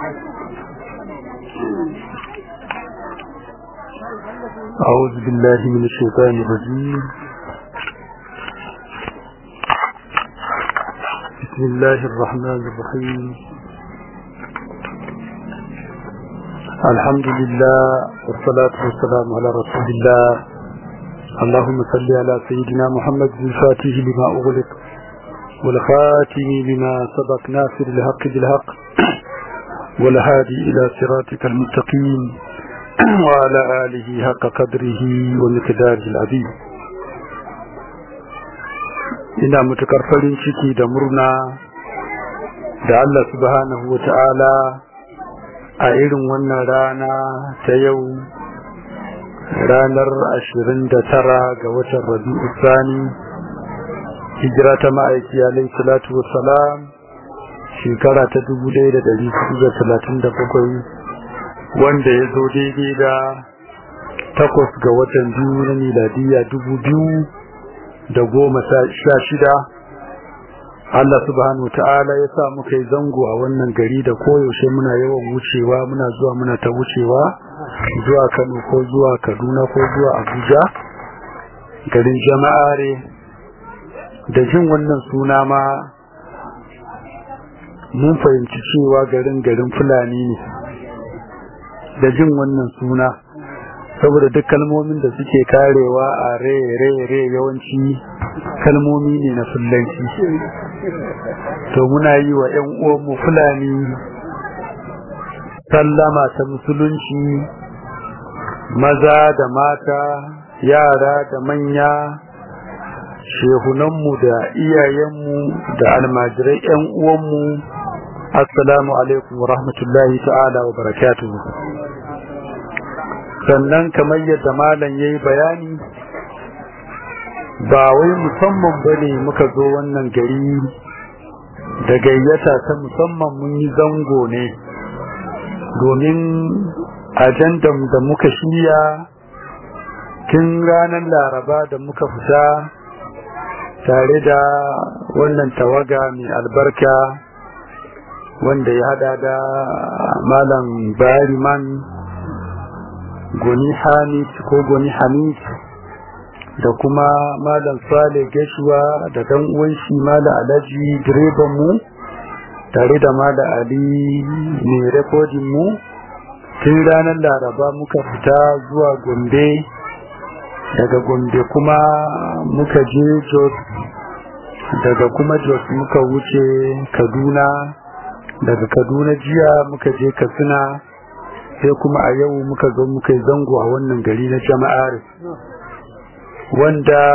أعوذ بالله من الشيطان الرجيم بسم الله الرحمن الرحيم الحمد لله والصلاة والسلام على رسول الله اللهم صل على سيدنا محمد الفاتح لما أغلق والخاتم لما سبق ناصر الحق بالحق والهادي إلى صراطك المستقيم وعلى آله حق قدره ومقداره العظيم ina mutukar farin ciki da murna da Allah subhanahu wa ta'ala a irin wannan rana ta yau ranar ashirin da tara ga watan rabi'u sani hijira ta ma'aiki alaihi salatu wassalam shekara ta dubu ɗaya da ɗari da talatin da bakwai wanda ya zo daidai da takwas ga watan biyu na miladiya dubu biyu da goma sha shida Allah subhanahu wa ta'ala ya sa muka yi zango a wannan gari da koyaushe muna yawan wucewa muna zuwa muna ta wucewa zuwa Kano ko zuwa Kaduna ko zuwa Abuja garin jama'are da jin wannan suna ma mun fahimci cewa garin garin Fulani ne da jin wannan suna saboda duk kalmomin da suke karewa a re re re yawanci kalmomi ne na fulanci to muna yi wa ƴan uwanmu fulani sallama ta musulunci maza da mata yara da manya shehunanmu da iyayenmu da almajirai ƴan uwanmu assalamu alaikum wa rahmatullahi ta'ala wa barakatuhu sannan kamar yadda malam ya yi bayani ba wai musamman ba ne muka zo wannan gari da gayyata ta musamman mun yi zango ne domin ajandan da muka shirya tun ranar laraba da muka fita tare da wannan tawaga mai albarka wanda ya hada da malam bariman goni hamid ko goni hamid da kuma malam sale gashuwa da dan uwan shi malam alhaji direban mu tare da malam ali mai rekodin mu tun ranar laraba muka fita zuwa gombe daga gombe kuma muka je jos daga kuma jos muka wuce kaduna daga kaduna jiya muka je katsina sai kuma a yau muka zo muka yi zango a wannan gari na jama'ar wanda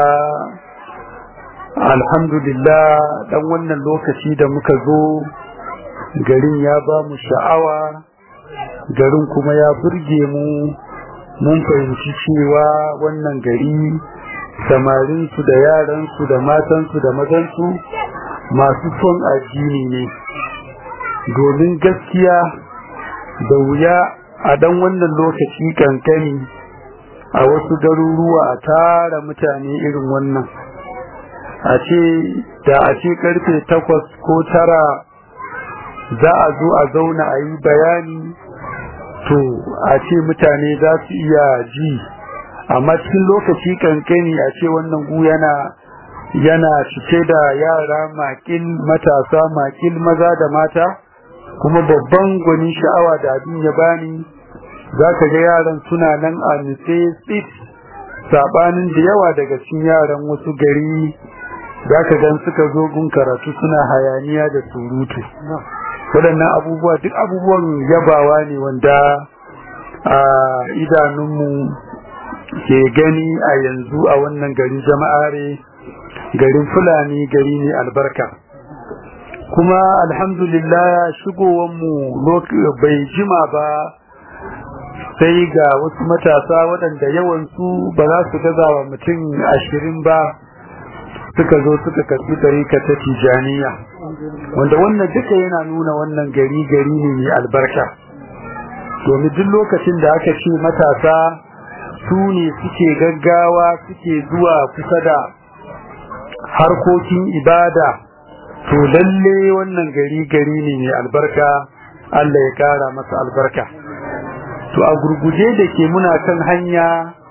alhamdulillah dan wannan lokaci da muka zo garin ya ba mu sha'awa garin kuma ya burge mu mun fahimci cewa wannan gari samarinsu da yaransu da matansu da mazansu masu son addini ne domin gaskiya da wuya a dan wannan lokaci kankani a wasu garuruwa a tara mutane irin wannan a ce da a ce karfe takwas ko tara za a zo a zauna a yi bayani to a ce mutane za su iya ji amma cikin lokaci kankani a ce wannan gu yana yana cike da yara makil matasa makil maza da mata kuma babban gwani sha'awa da abin ya bani za ka ga yaran suna nan a nutse tsit sabanin da yawa daga cikin yaran wasu gari za ka gan suka zo gun karatu suna hayaniya da surutu waɗannan abubuwa duk abubuwan yabawa ne wanda a idanunmu ke gani a yanzu a wannan garin jama'are garin fulani gari ne albarka kuma alhamdulillah shigowanmu bai jima ba sai ga wasu matasa waɗanda yawansu ba za su gaza wa mutum ashirin ba suka zo suka karɓi tarika ta tijaniya wanda wannan duka yana nuna wannan gari gari ne mai albarka domin duk lokacin da aka ce matasa su ne suke gaggawa suke zuwa kusa da harkokin ibada to lalle wannan gari gari ne mai albarka Allah ya kara masa albarka to a gurguje da ke muna kan hanya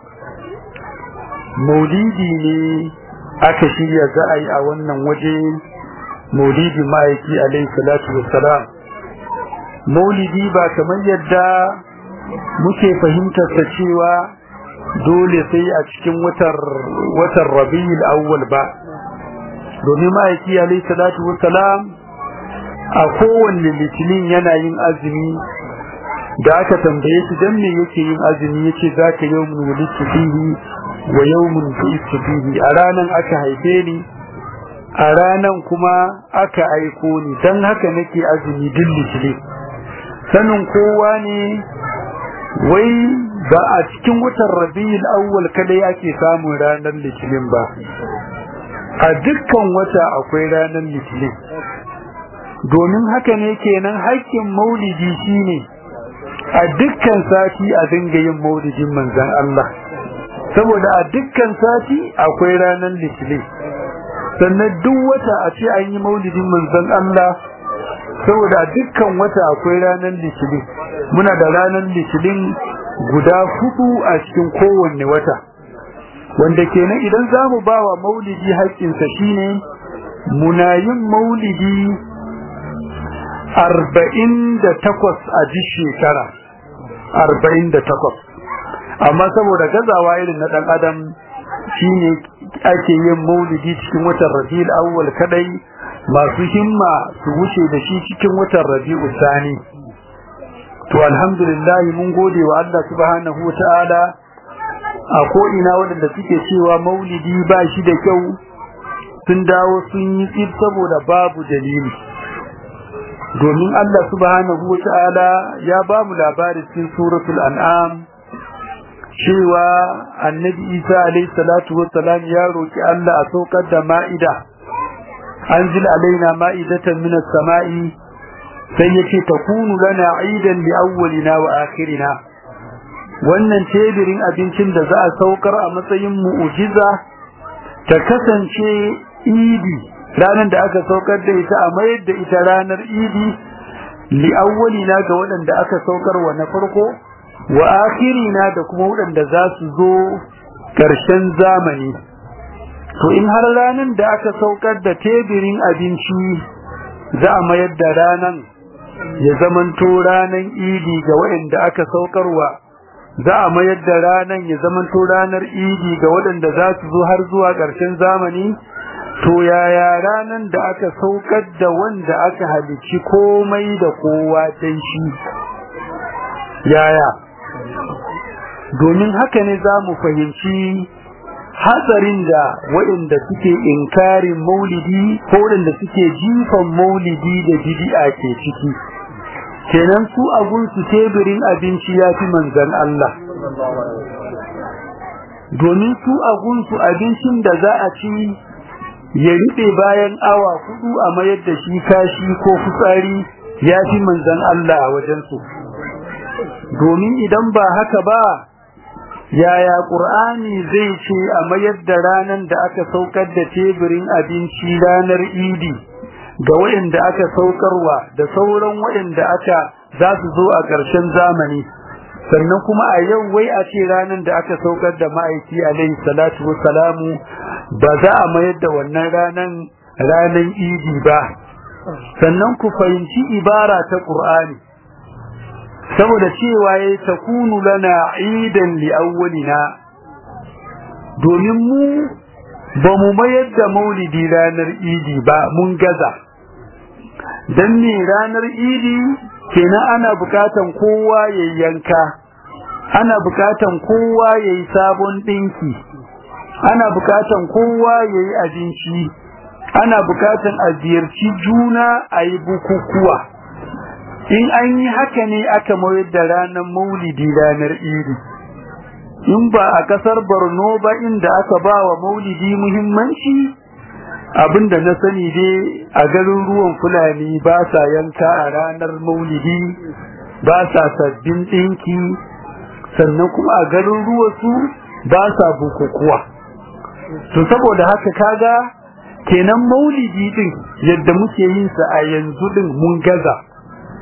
maulidi ne aka shirya za a yi a wannan waje maulidi ma'aiki alaihi salatu wassalam maulidi ba kamar yadda muke fahimtar ta cewa dole sai a cikin watan rabi'ul awwal ba domin ma'aiki alaihi salatu wassalam a kowanne litinin yana yin azumi da aka tambaye shi dan me yake yin azumi yace zaka yawmun wulidtu fihi wa yawmun bu'ithu fihi a ranan aka haife ni a ranan kuma aka aiko ni dan haka nake azumi duk litinin sanin kowa ne wai ba a cikin watan rabiul awwal kadai ake samun ranar litinin ba a dukkan wata akwai ranar litinin domin haka ne kenan haƙƙin maulidi shine a dukkan sati a dinga yin maulidin manzon Allah saboda a dukkan sati akwai ranar litinin sannan duk wata a ce an yi maulidin manzon Allah saboda a dukkan wata akwai ranar litinin muna da ranar litinin guda hudu a cikin kowanne wata wanda kenan idan za mu ba wa maulidi haƙƙinsa shine muna yin maulidi arba'in da takwas a ji shekara arba'in da takwas amma saboda gazawa irin na ɗan adam shine ake yin maulidi cikin watan rabi'ul awwal kadai masu himma su wuce da shi cikin watan rabi'ul sani to alhamdulillah mun gode wa Allah subhanahu wataala a ko ina waɗanda suke cewa maulidi ba shi da kyau sun dawo sun yi tsib saboda babu dalili domin Allah subhanahu wa ta'ala ya ba mu labarin cikin suratul an'am cewa annabi Isa alayhi salatu wa salam ya roki Allah a saukar da ma'ida anzil alaina ma'idatan minas sama'i sai yace takunu lana aidan li awwalina wa akhirina wannan tebirin abincin da za a saukar a matsayin mu'jiza ta kasance idi ranar da aka saukar da ita a mayar da ita ranar idi li awwalina ga waɗanda aka saukar wa na farko wa akhirina da kuma waɗanda za su zo ƙarshen zamani to in har ranar da aka saukar da tebirin abinci za a mayar da ranar ya zamanto ranar idi ga waɗanda aka saukarwa za a mayar da ranar ya zamanto ranar idi ga waɗanda za su zo har zuwa ƙarshen zamani to yaya ranan da aka saukar da wanda aka halici komai da kowa dan shi yaya domin haka ne za mu fahimci hatsarin da waɗanda suke inkarin maulidi ko waɗanda suke jifan maulidi da bid'a ke ciki kenan su abun su teburin abinci ya fi manzan Allah domin su abun su abincin da za a ci ya riɓe bayan awa hudu a mayar da shi kashi ko fitsari ya fi manzan Allah a wajensu domin idan ba haka ba yaya ƙur'ani zai ce a mayar da ranar da aka saukar da teburin abinci ranar idi ga waɗanda aka saukarwa da sauran waɗanda aka za su zo a ƙarshen zamani sannan kuma a yau wai a ce ranar da aka saukar da ma'aiki alaihi salatu wassalamu ba za a mayar da wannan ranan ranan idi ba sannan ku fahimci ibara ta Qur'ani saboda cewa yayi takunu lana idan li awwalina domin mu ba mu mayar da maulidi ranar idi ba mun gaza dan ne ranar idi kenan ana bukatan kowa ya yanka ana bukatan kowa ya yi sabon dinki ana bukatan kowa ya yi abinci ana bukatan a ziyarci juna a yi bukukuwa in an yi haka ne aka mayar da ranar maulidi ranar idi in ba a kasar borno ba inda aka ba wa maulidi muhimmanci abinda na sani dai a garin ruwan fulani ba sa yanka a ranar maulidi ba sa sabbin ɗinki sannan kuma a garin ruwa su ba sa bukukuwa to saboda haka kaga kenan maulidi din yadda muke yin sa a yanzu din mun gaza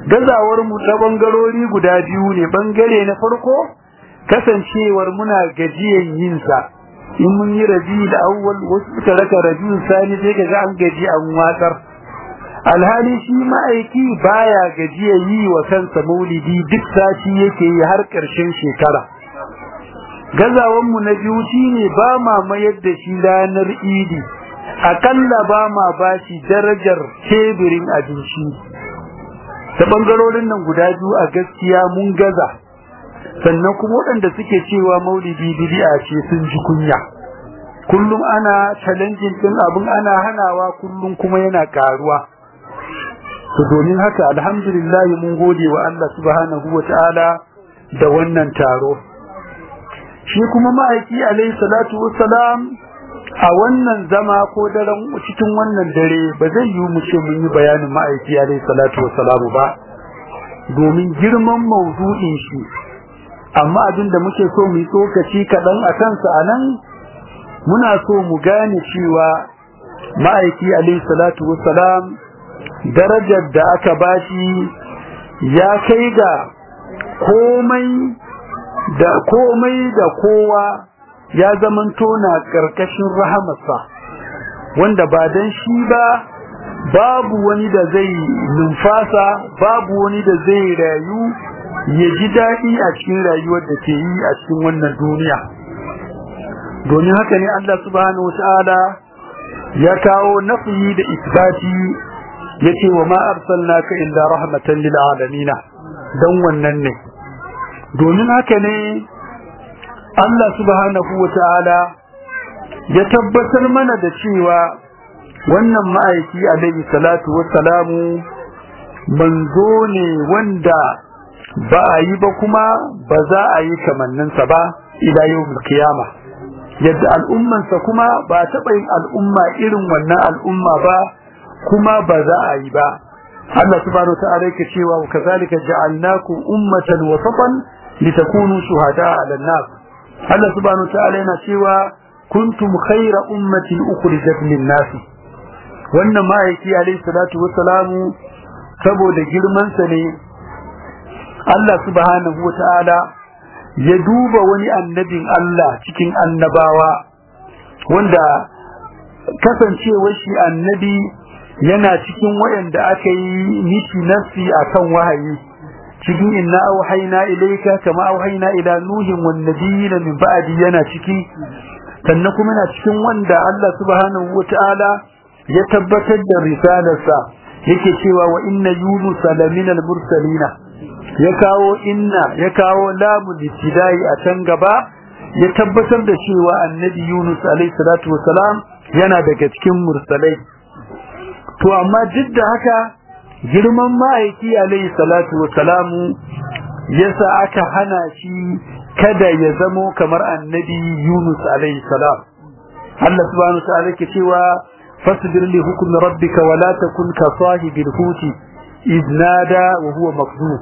gazawar mu ta bangarori guda biyu ne bangare na farko kasancewar muna gajiyan yin sa in mun yi rabi da awwal wasu suka raka rabiul sani sai kaga an gaji an watsar alhali shi ma'aiki baya gajiya yi wa kansa maulidi duk sati yake yi har ƙarshen shekara gazawan mu na biyu shine ba ma mayar da shi ranar idi akalla ba ma bashi darajar teburin abinci ta bangarorin nan guda biyu a gaskiya mun gaza sannan kuma waɗanda suke cewa maulidi bid'a ce sun ji kunya kullum ana challenging din abin ana hanawa kullum kuma yana karuwa to domin haka alhamdulillah mun gode wa Allah subhanahu wataala da wannan taro shi kuma ma'aiki alayhi salatu wassalam a wannan zama ko daren cikin wannan dare ba zai yi mu ce mun yi bayanin ma'aiki alayhi salatu wassalamu ba domin girman mawdu'in shi amma abin da muke so mu yi tsokaci kaɗan a kansa a nan muna so mu gane cewa ma'aiki alayhi salatu wassalam darajar da aka bashi ya kai ga komai da komai da kowa ya zamanto na ƙarƙashin rahamarsa wanda ba dan shi ba babu wani da zai numfasa babu wani da zai rayu ya ji daɗi a cikin rayuwar da ke yi a cikin wannan duniya domin haka ne Allah subhanahu wata'ala ya kawo nafi da isbati yace wa ma arsalnaka illa rahmatan lil alamin dan wannan ne domin haka ne Allah subhanahu wata'ala ya tabbatar mana da cewa wannan ma'aiki alaihi salatu wassalamu manzo ne wanda ba a yi ba kuma ba za a yi kamanninsa ba ila yawmul qiyama yadda al'ummansa kuma ba taɓa yin al'umma irin wannan al'umma ba kuma ba za a yi ba Allah subhanahu ta'ala yake cewa wa kazalika ja'alnakum ummatan wasatan litakunu shuhada'a 'alan nas Allah subhanahu ta'ala yana cewa kuntum khayra ummatin ukhrijat lin-nas wannan ma'aiki alayhi salatu wassalamu saboda girman sa ne Allah subhanahu wata'ala ya duba wani annabin Allah cikin annabawa wanda kasancewar shi annabi yana cikin wayanda aka yi mishi nafsi akan wahayi cikin inna auhayna ilayka kama auhayna ila nuhin wan nabiyina min ba'di yana ciki sannan kuma yana cikin wanda Allah subhanahu wata'ala ya tabbatar da risalarsa yake cewa wa inna yunusa laminal mursalina ya kawo inna ya kawo lamu litidai a can gaba ya tabbatar da cewa annabi Yunus alayhi salatu wasalam yana daga cikin mursalai to amma duk da haka girman ma'aiki alayhi salatu wasalamu yasa aka hana shi kada ya zamo kamar annabi Yunus alayhi salam Allah subhanahu wa ta'ala ke cewa fasbir li hukmi rabbika wa la takun ka sahibil huti idh nada wa huwa makdhub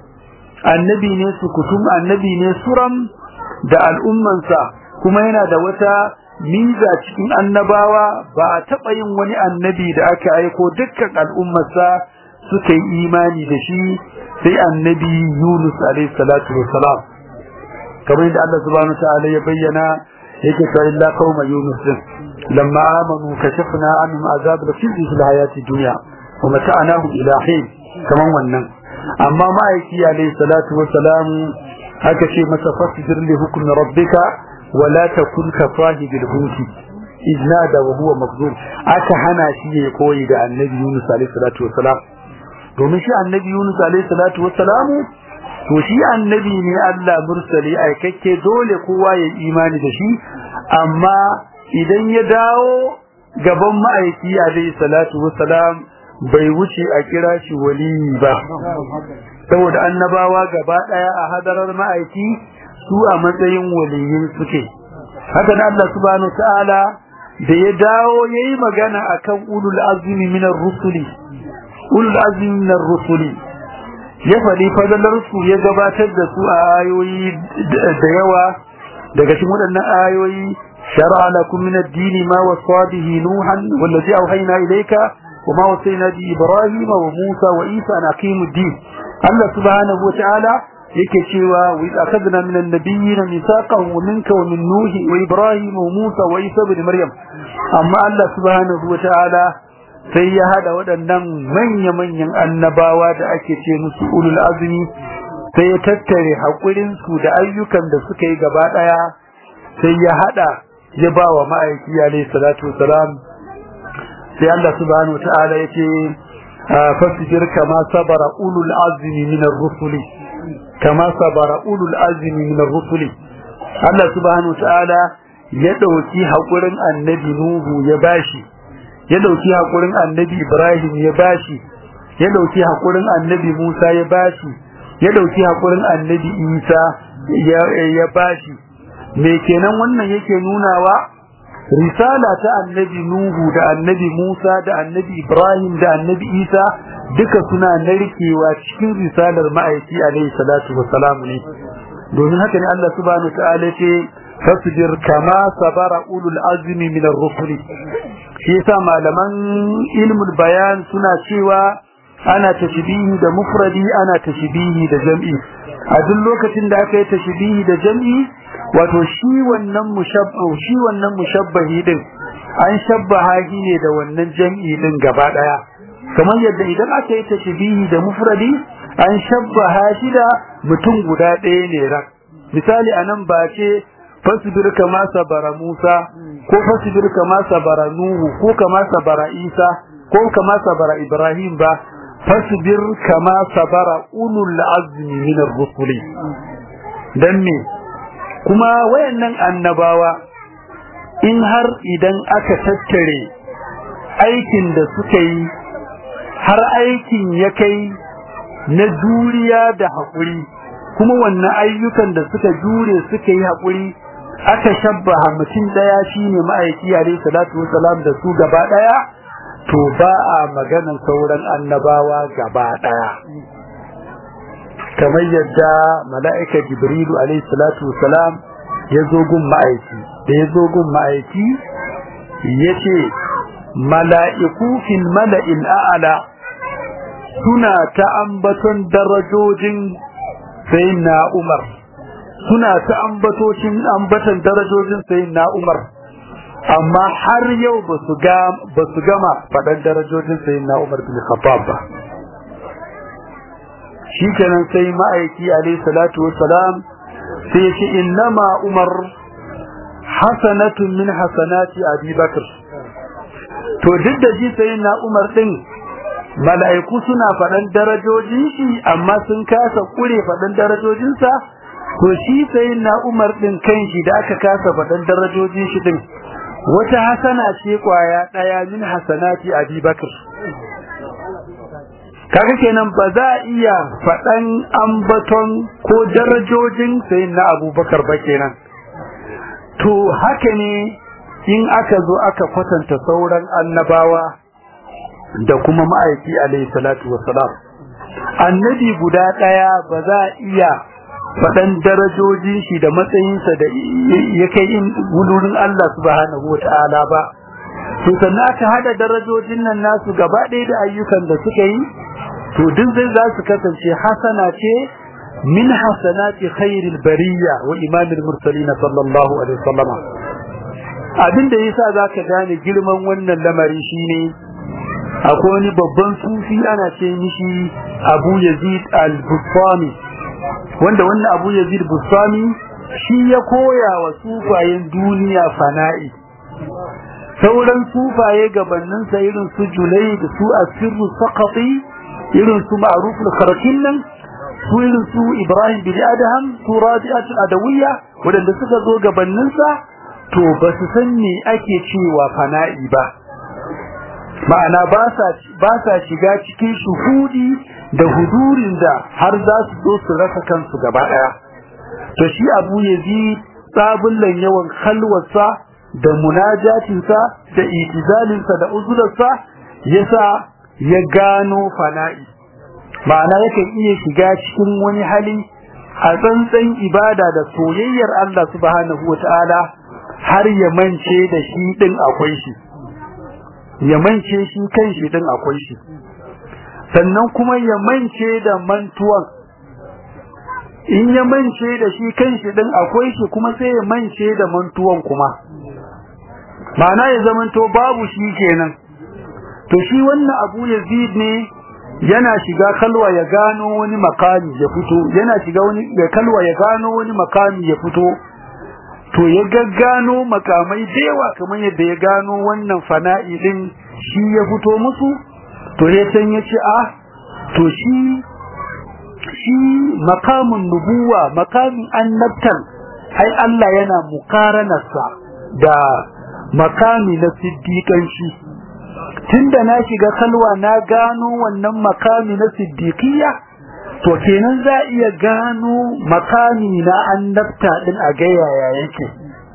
annabi ne sukutum annabi ne suram da al'ummansa kuma yana da wata miza cikin annabawa ba a taɓa yin wani annabi da aka aiko dukkan al'ummarsa suka yi imani da shi sai annabi Yunus alaihi salatu wassalam kamar yadda Allah subhanahu ta'ala ya bayyana yake cewa illa qauma Yunus din lamma amanu kashafna anhum azab al-khizy fil hayati dunya wa mata'nahum ila hin kaman wannan amma ma'aiki alayhi salatu wa salam haka ce masa fasbir li hukmi rabbika wa la takun ka sahibil huti iznada wa huwa makzum aka hana shi ya koyi da annabi Yunus alayhi salatu wa salam domin shi annabi Yunus alayhi salatu wa salam to shi annabi ne Allah mursali aikakke dole kowa ya imani da shi amma idan ya dawo gaban ma'aiki alayhi salatu wa salam bai wuce a kira shi waliyi ba saboda annabawa gaba daya a hadarar ma'aiki su a matsayin waliyin suke haka da Allah subhanahu ta'ala da ya dawo yayi magana akan ulul azmi minar rusuli ulul azmi minar rusuli ya faɗi fadalar su ya gabatar da su a ayoyi da yawa daga cikin waɗannan ayoyi shar'a lakum min ad-din ma wasa bihi nuhan wallazi awhayna ilayka وما وصينا به إبراهيم وموسى وإيسى أن أقيموا الدين Allah subhanahu wataala yake cewa wa idh akhadna min an-nabiyyin mithaqan wa minka wa min nuhi wa ibrahim wa musa wa isa ibn maryam amma Allah subhanahu wataala sai ya hada waɗannan manya-manyan annabawa da ake ce musu ulul azmi sai ya tattare haƙurin su da ayyukan da suka yi gaba ɗaya sai ya hada ya ba wa ma'aiki alayhi salatu wasalam sai Allah subhanahu wataala yace fasbir kama sabara ulul azmi min ar-rusuli kama sabara ulul azmi min ar-rusuli Allah subhanahu wataala ya dauki hakurin annabi nuhu ya bashi ya dauki hakurin annabi ibrahim ya bashi ya dauki hakurin annabi musa ya bashi ya dauki hakurin annabi isa ya bashi me kenan wannan yake nunawa risala ta annabi nuhu da annabi musa da annabi ibrahim da annabi isa duka suna narkewa cikin risalar ma'aiki alaihi salatu wassalam ne domin haka ne Allah subhanahu wa ta'ala ce fasbir kama sabara ulul azmi min ar-rusul shi yasa malaman ilmul bayan suna cewa ana tashbihi da mufradi ana tashbihi da jam'i a duk lokacin da aka yi tashbihi da jam'i wato shi wannan mushabbahu shi wannan mushabbahi din an shabbaha shi ne da wannan jam'i din gaba daya kamar yadda idan aka yi tashbihi da mufradi an shabbaha shi da mutum guda ɗaya ne rak misali anan ba ce fasbir kama sabara Musa ko fasbir kama sabara Nuhu ko kama sabara Isa ko kama sabara Ibrahim ba fasbir kama sabara ulul azmi min ar-rusuli dan me kuma wayannan annabawa in har idan aka tattare aikin da suka yi har aikin ya kai na juriya da haƙuri kuma wannan ayyukan da suka jure suka yi haƙuri aka shabbaha mutum daya shine ma'aiki alayhi salatu wassalam da su gaba daya to ba a maganan sauran annabawa gaba daya kamar yadda mala'ika jibrilu alayhi salatu wassalam ya zo gun ma'aiki da ya zo gun ma'aiki yace mala'iku fil mala'il a'la suna ta ambaton darajojin sayyidina Umar suna ta ambatocin ambatan darajojin sayyidina Umar amma har yau ba su ga ba su gama faɗan darajojin sayyidina Umar bin Khattab ba shikenan sai ma'aiki alayhi salatu wassalam sai ce innama Umar hasanatun min hasanati Abi Bakr to duk da shi sayyidina Umar din mala'iku suna faɗan darajojin shi amma sun kasa kure faɗan darajojinsa to shi sayyidina Umar din kanshi da aka kasa faɗan darajojin shi din wata hasana ce kwaya daya min hasanati Abi Bakr kaga kenan ba za a iya faɗan ambaton ko darajojin sayyidina Abubakar ba kenan to haka ne in aka zo aka kwatanta sauran annabawa da kuma ma'aiki alayhi salatu wassalam annabi guda daya ba za a iya faɗan darajojin shi da matsayinsa da ya kai in wudurin Allah subhanahu wata'ala ba to sannan aka hada darajojin nan nasu gaba ɗaya da ayyukan da suka yi to duk zai za su kasance hasana ce min hasanati khairil bariya wa imamil mursalin sallallahu alaihi wasallam abin da yasa zaka gane girman wannan lamari shine akwai wani babban sufi ana ce mishi Abu Yazid al-Bustami wanda wannan Abu Yazid Bustami shi ya koya wa sufayen duniya fana'i sauran sufaye gabanin sa irin su Julai da su Asirru Saqati irin su Ma'ruf al-Kharkin nan su irin su Ibrahim bin Adham su Rabi'at al-Adawiyya wadanda suka zo gabanin sa to ba su san me ake cewa fana'i ba ma'ana ba sa shiga cikin shuhudi da hudurin da har za su zo su rasa kansu gaba daya to shi abu yazid tsabullan yawan kalwarsa da munajatinsa da itizalinsa da uzularsa yasa ya gano fana'i ma'ana yakan iya shiga cikin wani hali a tsantsan ibada da soyayyar Allah subhanahu wata'ala har ya mance da shi din akwai shi ya mance shi kan shi din akwai shi sannan kuma ya mance da mantuwan in ya mance da shi kanshi din akwai shi kuma sai ya mance da mantuwan kuma ma'ana ya zamanto babu shi kenan to shi wannan abu yazid ne yana shiga kalwa ya gano wani makami ya fito yana shiga wani ya kalwa ya gano wani makami ya fito to ya gaggano makamai da yawa kamar yadda ya gano wannan fana'i din shi ya fito musu to ya san ya ce a to shi shi makamin nubuwa makamin annabtan ai Allah yana mukaranarsa da makami na siddiƙanci tunda na shiga kalwa na gano wannan makami na siddiqiyya to kenan za iya gano makami na annabta din a ga yaya yake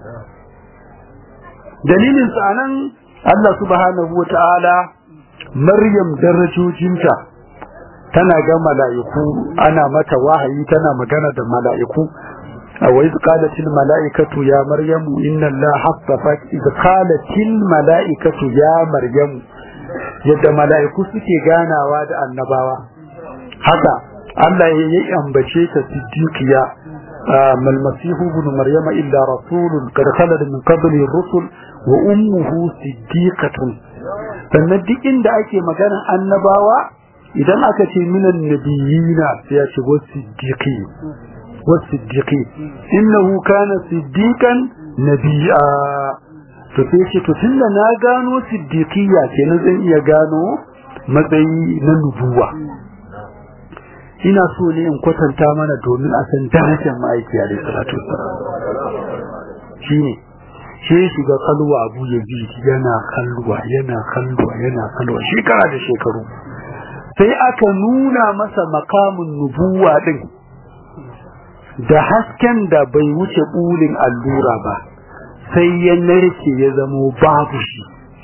dalilin sa nan Allah subhanahu wataala Maryam darajojinta tana ga mala'iku ana mata wahayi tana magana da mala'iku وإذ قالت الملائكة يا مريم إن الله حصفك إذ قالت الملائكة يا مريم yadda mala'iku suke ganawa da annabawa haka Allah ya yi ambace ta siddiqiya mal masihu ibn maryama illa rasulun qad khalad min qabli rusul wa ummuhu siddiqatun sannan duk inda ake maganar annabawa idan aka ce minan nabiyina sai ya ce wa siddiqi والصديقين إنه كان صديقا نبيا to sai ce to tunda na gano siddiqiyya kenan zan iya gano matsayi na nubuwa ina so ne in kwatanta mana domin a san darajar ma'aiki alaihi salatu wassalam shine sai shiga kalwa abu yazid yana kalwa yana kalwa yana kalwa shekara da shekaru sai aka nuna masa makamin nubuwa din da hasken da bai wuce bulin allura ba sai ya narke ya zamo babu shi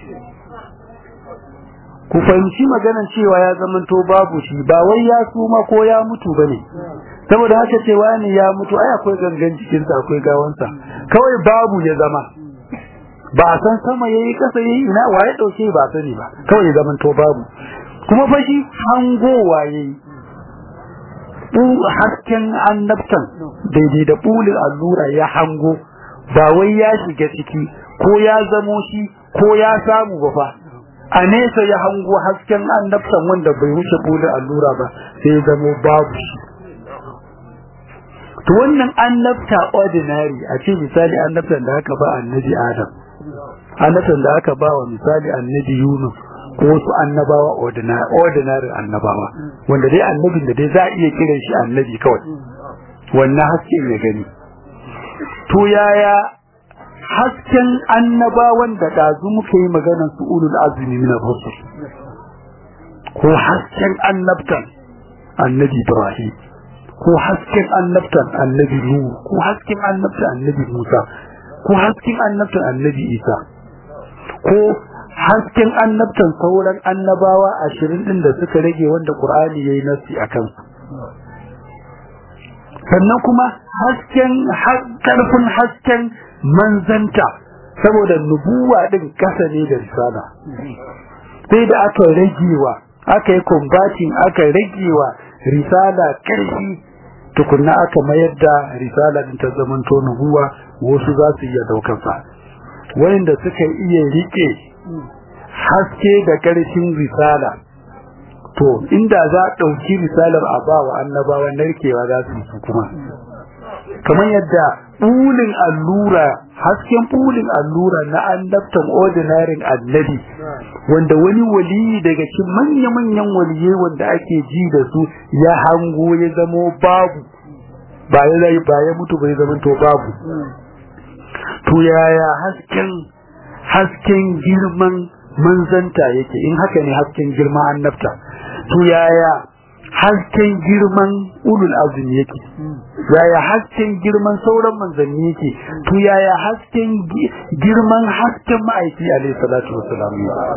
ku fahimci maganan cewa ya zamanto babu shi ba wai ya suma ko ya mutu bane saboda haka cewa ne ya mutu ai akwai gangan jikinsa akwai gawansa kawai babu ya zama ba a san sama yayi kasa yayi ina waye dauke ba sani ba kawai ya zamanto babu kuma fa shi hangowa yayi hasken annabtan daidai da bulin allura ya hango ba wai ya shiga ciki ko ya zamo shi ko ya samu ba fa a nesa ya hango hasken annabtan wanda bai wuce bulin allura ba sai zamo babu shi to wannan annabta ordinary a ce misali annabtan da aka ba annabi adam annabtan da aka ba wa misali annabi yunus ko wasu annabawa ordinary annabawa wanda dai annabin da dai za a iya kiran shi annabi kawai wannan hasken ya gani to yaya hasken annabawan da ɗazu muka yi maganar su ulul azumi min rusul ko hasken annabtan annabi ibrahim ko hasken annabtan annabi nuhu ko hasken annabtan annabi musa ko hasken annabtan annabi isa ko hasken annabtan sauran annabawa ashirin ɗin da suka rage wanda ƙur'ani ya yi nasi a kansu sannan kuma hasken ƙarfin hasken manzanta saboda nubuwa ɗin ƙasa ne da risala sai da aka ragewa aka yi kumbatin aka ragewa risala ƙarfi tukunna aka mayar da risala ɗin ta zamanto nubuwa wasu za su iya ɗaukarsa wayanda suka iya riƙe haske da ƙarshen risala to inda za a ɗauki risalar a ba wa annabawa narkewa za su su kuma kamar yadda ɓulin allura hasken ɓulin allura na annabtan ordinarin annabi wanda wani waliyi daga cikin manya-manyan waliye wanda ake ji da su ya hango ya zamo babu ba ya ba ya mutu bai zama to babu to yaya hasken hasken girman manzanta yake in haka ne hasken girman annabta to yaya hasken girman ulul azmi yake yaya hasken girman sauran manzanni yake to yaya hasken girman hasken ma'aiki alaihi salatu wassalam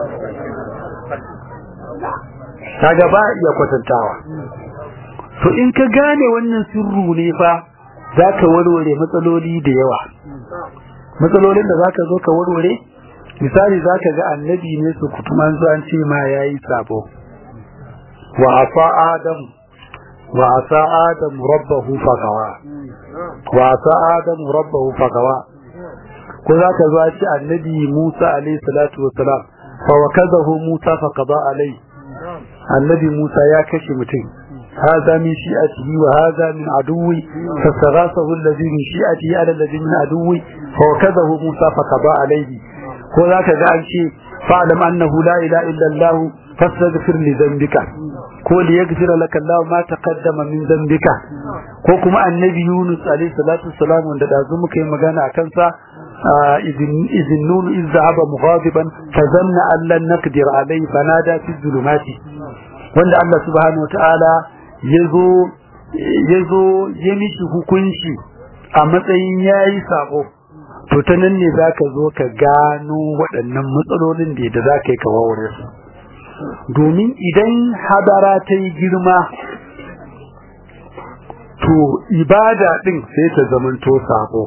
kaga ba iya kwatantawa to in ka gane wannan sirru ne fa zaka warware matsaloli da yawa matsalolin da zaka zo ka warware misali zaka ga annabi ne su kutuman an ce ma yayi sabo wa asa adam wa asa adam rabbahu fagawa wa asa adam rabbahu fagawa ko za ka zo ci annabi Musa alayhi salatu wassalam fa wakazahu Musa fa qada alayhi annabi Musa ya kashe mutum هذا من شيئته وهذا من عدوي فاستغاثه الذي من شيئته على الذي من عدوي فوكذه موسى فقضى عليه وذاك قال شيء فاعلم أنه لا إله إلا الله فاستغفر لذنبك قول يغفر لك الله ما تقدم من ذنبك وكما النبي يونس عليه الصلاة والسلام وند دازمك مغانا أكنسا إذ النون إذ ذهب مغاضبا فظن أن لن نقدر عليه فنادى في الظلمات وند الله سبحانه وتعالى ya zo ya mishi hukunci a matsayin ya yi sabo to ta nan ne za ka zo ka gano waɗannan matsalolin da da za ka yi kawawar su domin idan hadara ta yi girma to ibada ɗin sai ta zamanto sabo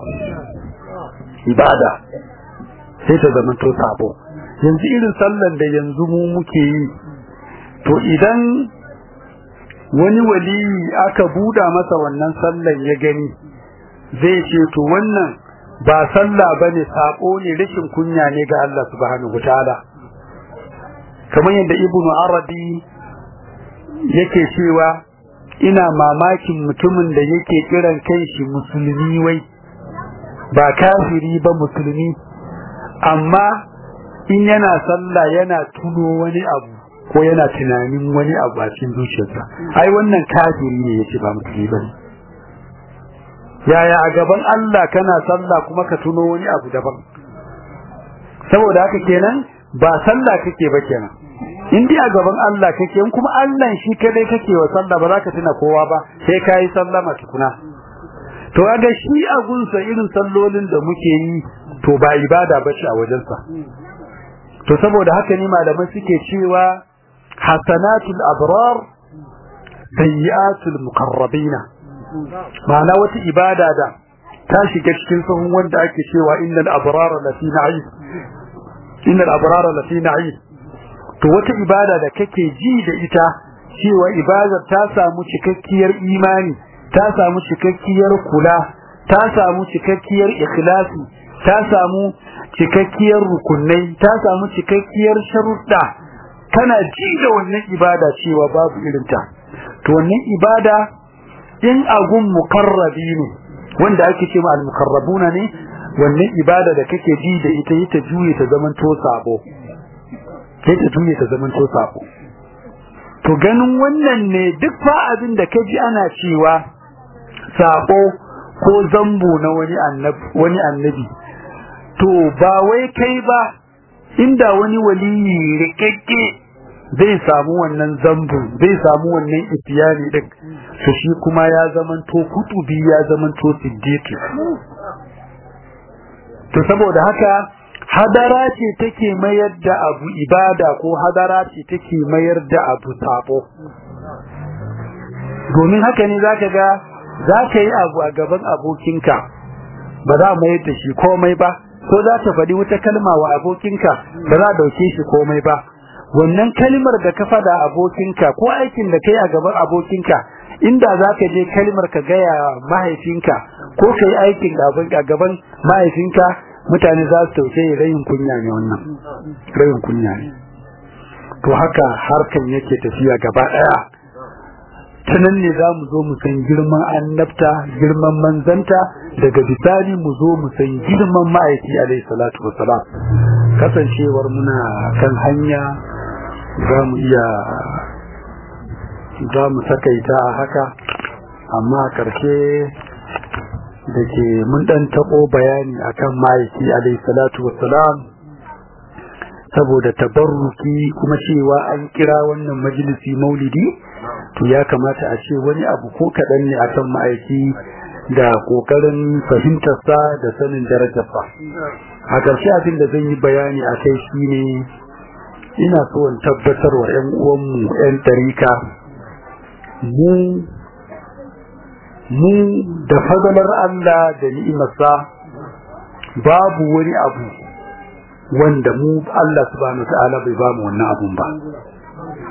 ibada sai ta zamanto sabo yanzu irin sallan da yanzu mu muke yi to idan wani waliyi aka buda masa wannan sallan ya gani zai ce to wannan ba sallah bane sako ne rashin kunya ne ga Allah subhanahu wataala kamar yadda ibnu arabi yake cewa ina mamakin mutumin da yake kiran kanshi musulmi wai ba kafiri ba musulmi amma in yana sallah yana tuno wani abu ko yana tunanin wani abu a cikin zuciyarsa ai wannan kafiri ne yace ba musulmi bane yaya a gaban Allah kana sallah kuma ka tuno wani abu daban saboda haka kenan ba sallah kake ba kenan in dai a gaban Allah kake in kuma Allah shi kadai kake wa sallah ba za ka tuna kowa ba sai kai sallama tukuna to kaga shi a gunsa irin sallolin da muke yi to ba ibada bace a wajensa to saboda haka ne malaman suke cewa hasanatul abrar sayyi'atul muqarrabina ma'ana wata ibada da ta shiga cikin sahun wanda ake cewa innal abrara lafi na'im innal abrara lafi na'im to wata ibada da kake ji da ita cewa ibadar ta samu cikakkiyar imani ta samu cikakkiyar kula ta samu cikakkiyar ikhlasi ta samu cikakkiyar rukunai ta samu cikakkiyar sharuɗa kana ji da wannan ibada cewa babu irinta to wannan ibada in agun mukarrabi ne wanda ake ce ma al-mukarrabuna ne wannan ibada da kake ji da ita yi ta juye ta zaman to sabo kai ta juye ta zaman to sabo to ganin wannan ne duk fa abin da kaji ana cewa sabo ko zambo na wani annabi wani annabi to ba wai kai ba inda wani waliyi rikakke zai samu wannan zambu zai samu wannan ifiyani din to shi kuma ya zaman to kutubi ya zaman to siddiqi to saboda haka hadara ce take mayar da abu ibada ko hadara ce take mayar da abu sabo domin haka ne zaka ga zaka yi abu a gaban abokinka ba za mu mayar da shi komai ba ko za ta faɗi wata kalma wa abokinka ba za a dauke shi komai ba wannan kalmar da ka faɗa abokinka ko aikin da kai a gaban abokinka inda za ka je kalmar ka gaya mahaifinka ko ka yi aikin a gaban mahaifinka mutane za su tausaye rayin kunya ne wannan rayin kunya ne to haka harkan yake tafiya gaba ɗaya ta nan ne za mu zo mu san girman annabta girman manzanta daga bisani mu zo mu san girman ma'aiki alaihi salatu wassalam kasancewar muna kan hanya za mu iya za mu takaita a haka amma a ƙarshe da ke mun ɗan taɓo bayani akan ma'aiki alaihi salatu wassalam saboda tabarruki kuma cewa an kira wannan majalisi maulidi to ya kamata a ce wani abu ko kaɗan ne akan ma'aiki da ƙoƙarin fahimtarsa da sanin darajarsa a ƙarshe abin da zan yi bayani a kai shi ne ina so in tabbatar wa 'yan uwanmu 'yan tarika mu mu da fadalar Allah da ni'imarsa babu wani abu wanda mu Allah subhanahu ta'ala bai ba mu wannan abun ba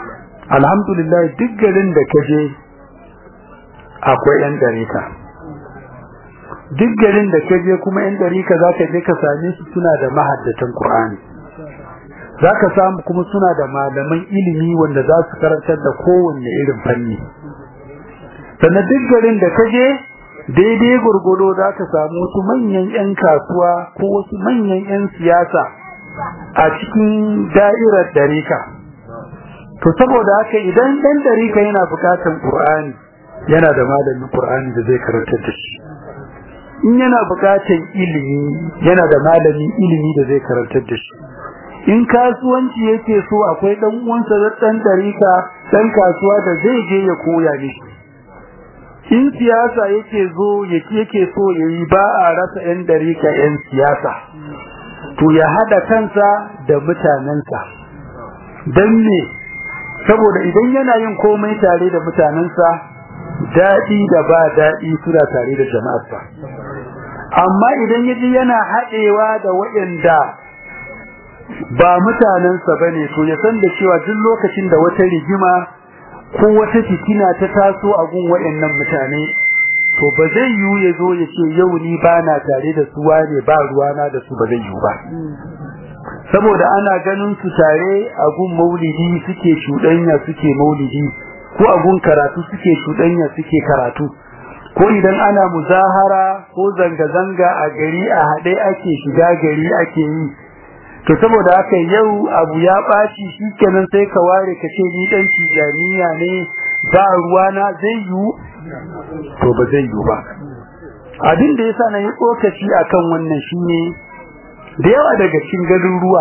alhamdulillah duk garin da ka je akwai yan ɗarika duk garin da ka je kuma yan ɗarika za ka je ka same su suna da mahaddatan Qur'ani za ka samu kuma suna da malaman ilimi wanda za su karantar da kowanne irin fanni sannan duk garin da ka je daidai gurgudo za ka samu wasu manyan 'yan kasuwa ko wasu manyan 'yan siyasa a cikin da'irar ɗarika to saboda haka idan ɗan ɗarika yana buƙatar ƙur'ani yana da malamin ƙur'ani da zai karantar da shi in yana buƙatar ilimi yana da malamin ilimi da zai karantar da shi in kasuwanci yake so akwai dan uwansa da dan darika dan kasuwa da zai je ya koya mishi in siyasa yake zo yake yake so yayi ba a rasa yan darika yan siyasa to ya hada kansa da mutanensa dan ne saboda idan yana yin komai tare da mutanensa dadi da ba dadi suna tare da jama'arsa amma idan yaji yana hadewa da waɗanda ba mutanensa ba ne to ya san da cewa duk lokacin da wata rigima ko wata fitina ta taso a gun waɗannan mutane to ba zai yiwu ya zo ya ce yau ni ba na tare da su wane ba ruwana da su ba zai yiwu ba saboda ana ganin su tare a gun maulidi suke cuɗanya suke maulidi ko a gun karatu suke cuɗanya suke karatu ko idan ana muzahara ko zanga-zanga a gari a haɗe ake shiga gari ake yi to saboda haka yau abu ya ɓaci shikenan sai ka ware ka ce ni dan tijaniya ne ba ruwana zai yiwu to ba zai yiwu ba abin da yasa na yi tsokaci akan wannan shine da yawa daga cikin garuruwa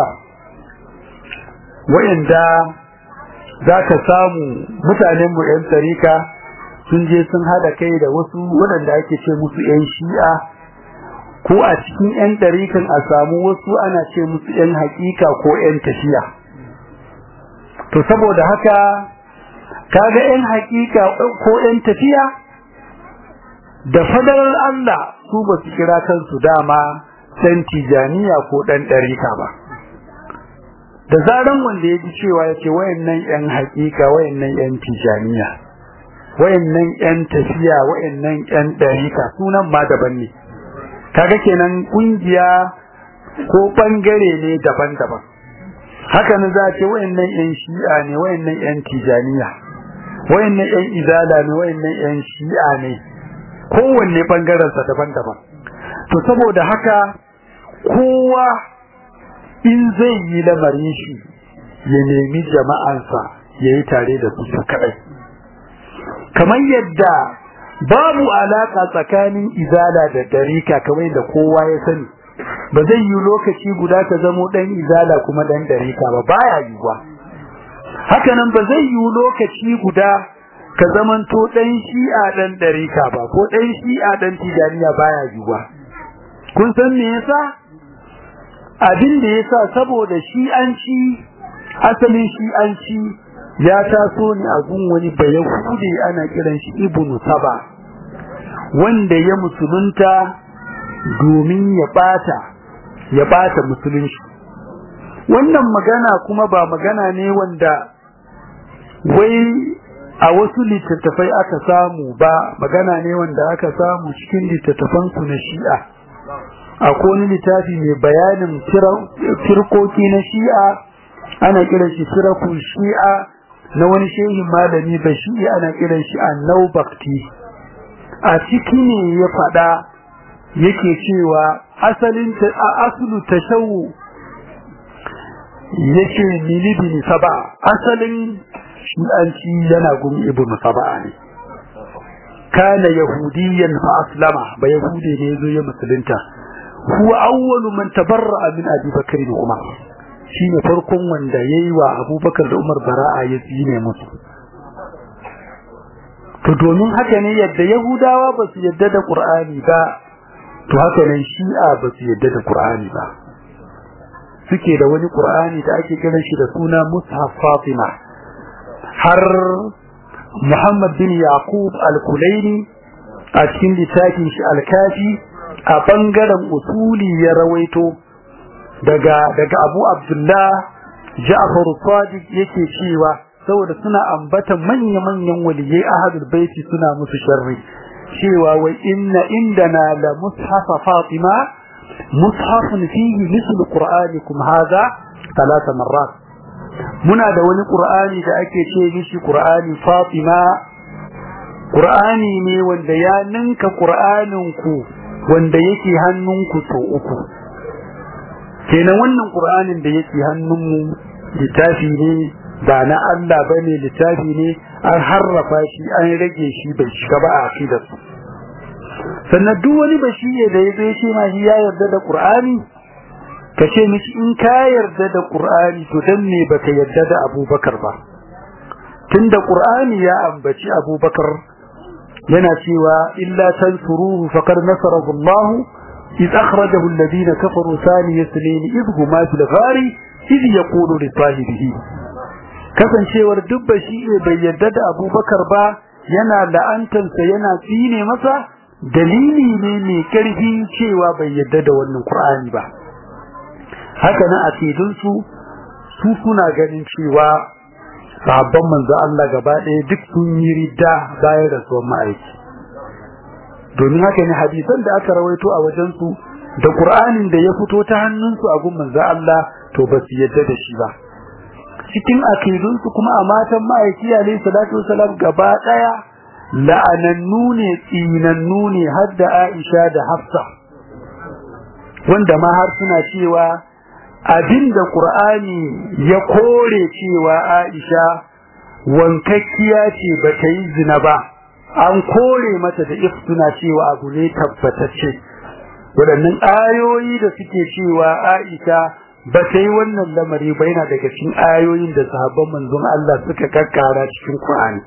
wayanda za ka samu mutanen mu yan tarika sun je sun hada kai da wasu waɗanda ake ce musu yan shi'a ko a cikin 'yan ɗarikan a samu wasu ana ce musu 'yan haƙiƙa ko 'yan tafiya to saboda haka kaga 'yan haƙiƙa ko 'yan tafiya da fadarar Allah su ba su kira kansu dama ɗan tijaniya ko ɗan ɗarika ba da zaran wanda ya ji cewa ya ce wayannan 'yan haƙiƙa wayannan 'yan tijaniya wayannan 'yan tafiya wayannan 'yan ɗarika sunan ma daban ne kaga kenan kungiya ko bangare ne daban-daban haka ne za ce wayannan yan shi'a ne wayannan yan tijaniya wayannan yan izala ne wayannan yan shi'a ne kowanne bangaren sa daban-daban to saboda haka kowa in zai yi lamarin shi ya nemi jama'ansa ya yi tare da su su kadai kamar yadda babu alaka tsakanin izala da darika kamar da kowa ya sani ba zai yi lokaci guda ka zamo dan izala kuma dan darika ba baya yiwuwa haka nan ba zai yi lokaci guda ka zamanto dan shi'a dan darika ba ko dan shi'a dan tijaniya baya yiwuwa kun san me yasa abin da yasa saboda shi'anci asalin shi'anci ya taso ne a gun wani bayahude ana kiran shi ibnu saba wanda ya musulunta domin ya bata ya bata musulunci wannan magana kuma ba magana ne wanda wai a wasu littattafai aka samu ba magana ne wanda aka samu cikin littattafan su na shi'a akwai wani littafi mai bayanin firkoki na shi'a ana kiran shi firakun shi'a na wani shehin malami ba shi ana kiran shi annau bakti a ciki ne ya faɗa yake cewa asalin asulu tashawu yake milibini saba asalin shi'anci yana gun ibnu saba ne kana yahudiyan fa aslama ba yahudi ne yazo ya musulunta huwa awwalu man tabarra'a min abi bakr da umar shine farkon wanda yayi wa abubakar da umar bara'a ya tsine musu to domin haka ne yadda yahudawa ba su yadda da qur'ani ba to haka nan shi'a ba su yadda da qur'ani ba suke da wani qur'ani da ake kiran shi da suna mushaf fatima har muhammad bin yaqub al-kulaini a cikin littafin shi al-kafi a bangaren usuli ya rawaito daga daga abu abdullah ja'far sadiq yake cewa saboda suna ambata manya-manyan waliyai ahadul baiti suna musu sharri cewa wai inna indana la mushafa fatima mushafun fihi mislu qur'anikum hadha talata marrat muna da wani qur'ani da ake ce mishi qur'ani fatima qur'ani ne wanda ya ninka qur'anin ku wanda yake hannunku sau uku kenan wannan qur'anin da yake hannunmu littafi ne ba na Allah bane littafi ne an harrafa shi an rage shi bai shiga ba a aqidar su sannan duk wani bashiye da ya zai ce ma shi ya yarda da qur'ani ka ce mishi in ka yarda da qur'ani to dan me baka yarda da abubakar ba tunda qur'ani ya ambaci abubakar yana cewa illa tansuruhu faqad nasarahu Allah إذ أخرجه الذين كفروا ثاني اثنين إذ هما في الغار إذ يقول لصاحبه kasancewar duk bashi bai yarda da abubakar ba yana la'antarsa yana tsine masa dalili ne mai karfi cewa bai yarda da wannan qur'ani ba haka nan akidun su su suna ganin cewa sahabban manzo Allah gaba ɗaya duk sun yi ridda bayan rasuwar ma'aiki domin haka ne hadisan da aka rawaito a wajen su da qur'anin da ya fito ta hannunsu a gun manzo Allah to ba su yarda da shi ba cikin akidunsu kuma a matan ma'aiki alayhi salatu wasalam gaba daya la'anannu ne tsinannu ne har da Aisha da Hafsa wanda ma har suna cewa abinda Qur'ani ya kore cewa Aisha wankakkiya ce ba ta yi zina ba an kore mata da iftuna cewa abu ne tabbatacce waɗannan ayoyi da suke cewa Aisha ba ta yi wannan lamari ba yana daga cikin ayoyin da sahabban manzon Allah suka kakkara cikin Qur'ani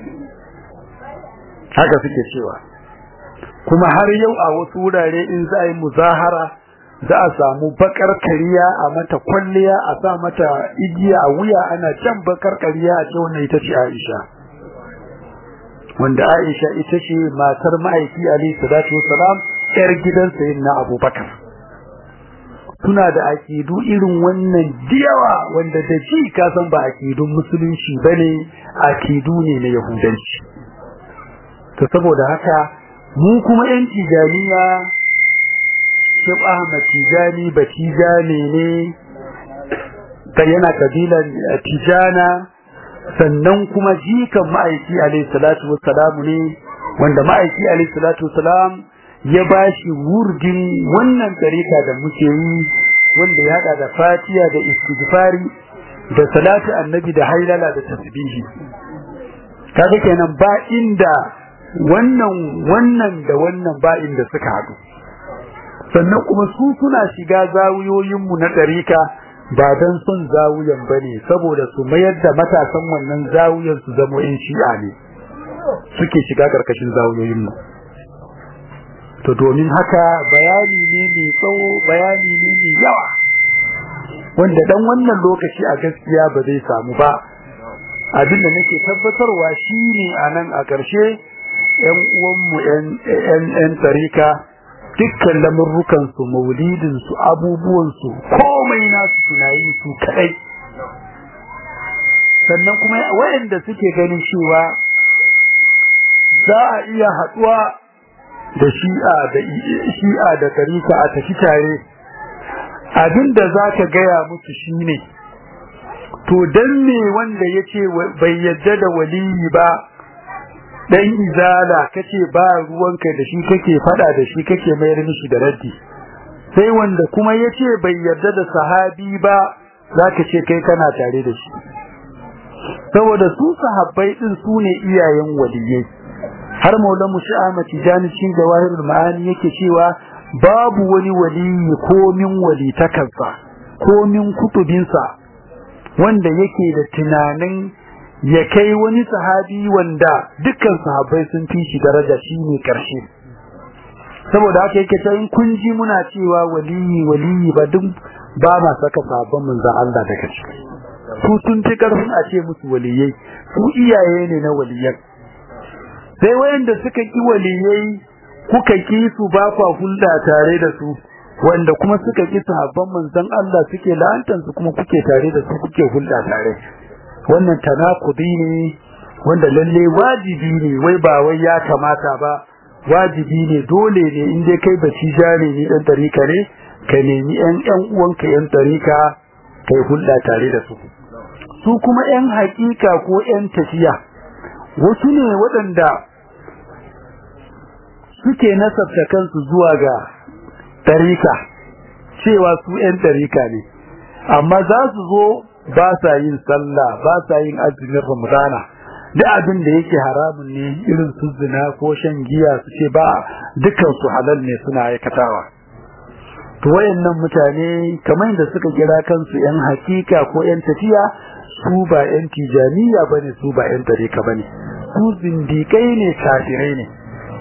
haka suke cewa kuma har yau a wasu wurare in za a yi muzahara za a samu bakar kariya a mata kwalliya a sa mata igiya a wuya ana can bakar kariya a ce wannan ita ce Aisha wanda Aisha ita ce matar ma'aiki Ali salatu wasalam yar gidan sayyidina Abubakar suna da akidu irin wannan diyawa wanda da ji ka san ba akidun musulunci bane akidu ne na yahudanci to saboda haka mu kuma yan tijaniya Shib Ahmad Tijani ba Tijani ne ta yana kabilan Tijana sannan kuma jikan ma'aiki alayhi salatu wassalamu ne wanda ma'aiki alayhi salatu wassalam ya bashi wurdin wannan tarika da muke yi wanda ya hada da fatiya da istighfari da salatu annabi da hailala da tasbihi kaga kenan ba inda wannan wannan da wannan ba inda suka hadu sannan kuma su suna shiga zawiyoyin mu na tarika ba dan son zawiyan bane saboda su mayar da matasan wannan zawiyan su zama in shi'a ne suke shiga karkashin zawiyoyin mu to domin haka bayani ne mai tsawo bayani ne mai yawa wanda dan wannan lokaci a gaskiya ba zai samu ba abinda nake tabbatarwa shine anan a ƙarshe ƴan uwanmu ƴan ƴan ƴan tarika dukkan lamurrukan su maulidin su abubuwan su komai nasu suna yi su kadai sannan kuma wayanda suke ganin cewa za a iya haduwa da shi'a da shi'a da tarika a tafi tare abinda zaka gaya musu shine to dan me wanda yace bai yadda da waliyi ba dan izala kace ba ruwanka da shi kake fada da shi kake mayar mishi da raddi sai wanda kuma yace bai yadda da sahabi ba zaka ce kai kana tare da shi saboda su sahabbai din su ne iyayen waliyai har maulamu shi'ama tijani cikin jawahirul ma'ani yake cewa babu wani waliyi ko min walitakansa ko min kutubinsa wanda yake da tunanin ya kai wani sahabi wanda dukkan sahabbai sun fi shi daraja shine karshe saboda haka yake ta in kun ji muna cewa waliyi waliyi ba duk ba ma saka sahabban manzon Allah daga ciki su sun fi karfin a ce musu waliyai su iyaye ne na waliyan sai wayanda suka ki waliyai kuka ki su ba kwa hulɗa tare da su wanda kuma suka ki sahabban manzon Allah suke la'antar su kuma kuke tare da su kuke hulɗa tare wannan tanakudi ne wanda lalle wajibi ne wai ba wai ya kamata ba wajibi ne dole ne in dai kai baci jare ne dan tarika ne ka nemi yan yan uwanka yan tarika kai hulɗa tare da su su kuma yan hakika ko yan tafiya wasu ne waɗanda suke nasabta kansu zuwa ga tarika cewa su yan tarika ne amma za su zo ba sa yin sallah ba sa yin azumin ramadana duk abin da yake haramun ne irin su zina ko shan giya su ce ba dukkan su halal ne suna aikatawa to wayannan mutane kamar da suka kira kansu yan hakika ko yan tafiya su ba yan tijaniya bane su ba yan tarika bane su zindikai ne kafirai ne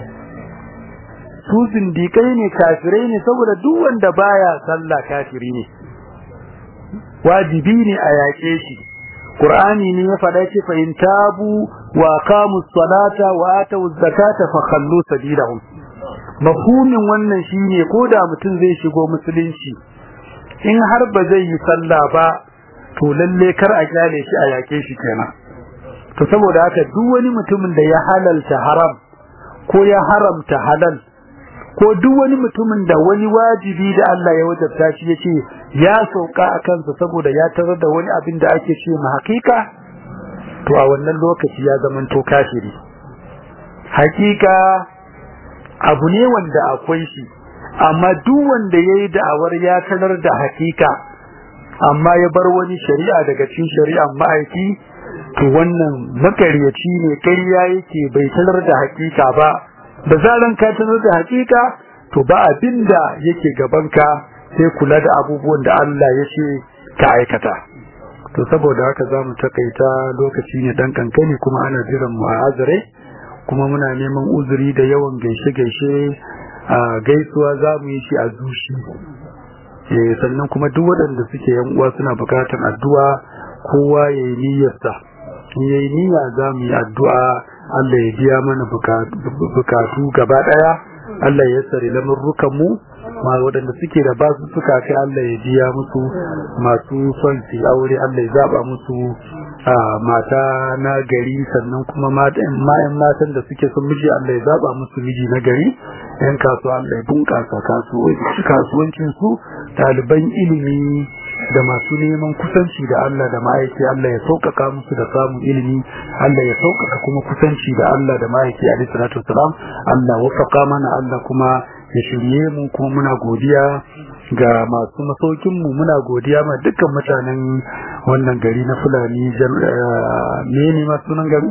su zindikai ne kafirai ne saboda duk wanda baya sallah kafiri ne wajibi ne a yaƙe shi Qur'ani ne ya faɗa ce fa in tabu wa qamu salata wa atu zakata fa khallu sabilahum mafhumin wannan shine ko da mutum zai shigo musulunci in har ba zai yi sallah ba to lalle kar a kyale shi a yake shi kenan to saboda haka duk wani mutumin da ya halalta haram ko ya haramta halal ko duk wani mutumin da wani wajibi da Allah ya wajabta shi yace ya sauka a kansa saboda ya tarar da wani abin da ake ce ma hakika to a wannan lokaci ya zaman to kafiri hakika abu ne wanda akwai shi amma duk wanda yayi da'awar ya tarar da hakika amma ya bar wani shari'a daga cikin shari'ar ma'aiki to wannan makaryaci ne ƙarya yake bai tarar da hakika ba da zaran ka tarar da hakika to ba abinda yake gabanka sai kula da abubuwan da Allah ya ce ka aikata to saboda haka zamu takaita lokaci ne dan kankani kuma ana jiran mu a azare kuma muna neman uzuri da yawan gaishe gaishe a gaisuwa zamu yi shi a zuci eh sannan kuma duk waɗanda suke yan uwa suna bukatar addu'a kowa yayi niyyarsa in yayi niyya zamu yi addu'a Allah ya biya mana bukatu gaba daya Allah ya sare lamurrukan mu ma waɗanda suke da basu suka kai Allah ya biya musu masu son su aure Allah ya zaba musu mata na gari sannan kuma matan matan da suke son miji Allah ya zaba musu miji na gari yan kasuwa Allah ya bunƙasa kasuwancin su ɗaliban ilimi da masu neman kusanci da Allah da ma'aiki Allah ya sauƙaƙa musu da samun ilimi Allah ya sauƙaƙa kuma kusanci da Allah da ma'aiki alaihi salatu wasalam Allah wafaka mana Allah kuma ya shirye mu kuma muna godiya ga masu masaukin mu muna godiya ma dukkan mutanen wannan gari na Fulani me ne ma sunan gari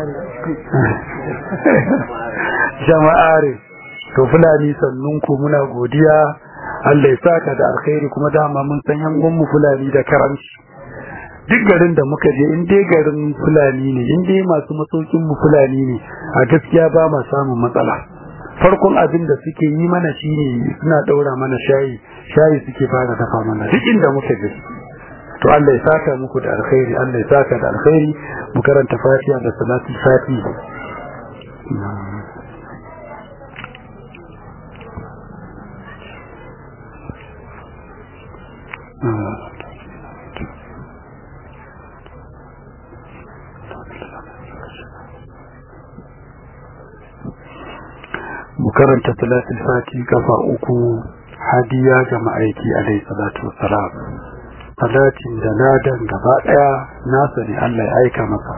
jama'are to Fulani sannun ku muna godiya Allah ya saka da alkhairi kuma dama mun san yan mu Fulani da karanci duk garin da muka je in dai garin Fulani ne in dai masu masaukin mu Fulani ne a gaskiya ba ma samun matsala farkon abin da suke yi mana shine suna daura mana shayi shayi suke fara dafa mana duk inda muka je to Allah ya saka muku da alkhairi Allah ya saka da alkhairi mu karanta Fatiha da salatul Fatiha mu karanta salatul fati kafa uku hadiya ga ma'aiki alaihi salatu wassalam salatin da ladan gaba daya nasa ne Allah ya aika maka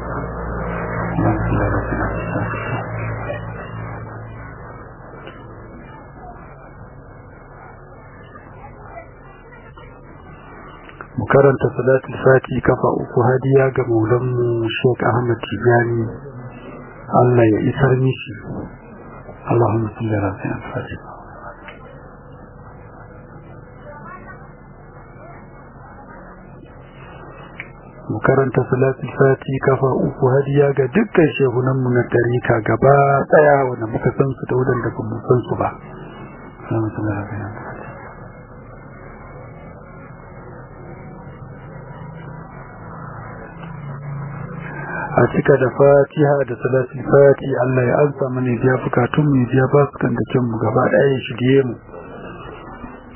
mu karanta salatul fati kafa uku hadiya ga maulanmu Sheikh Ahmad Tijani Allah ya isar mishi اللهم صل على سيدنا الفاتحة mu karanta salatul fati kafa uku hadiya ga dukkan shehunan mu na tarika gaba daya wanda muka san su da wadanda ba mu san su ba a cika da fatiha da salatul fati Allah ya ansa mana biya bukatun mu biya ba su kan da mu gaba daya ya shige mu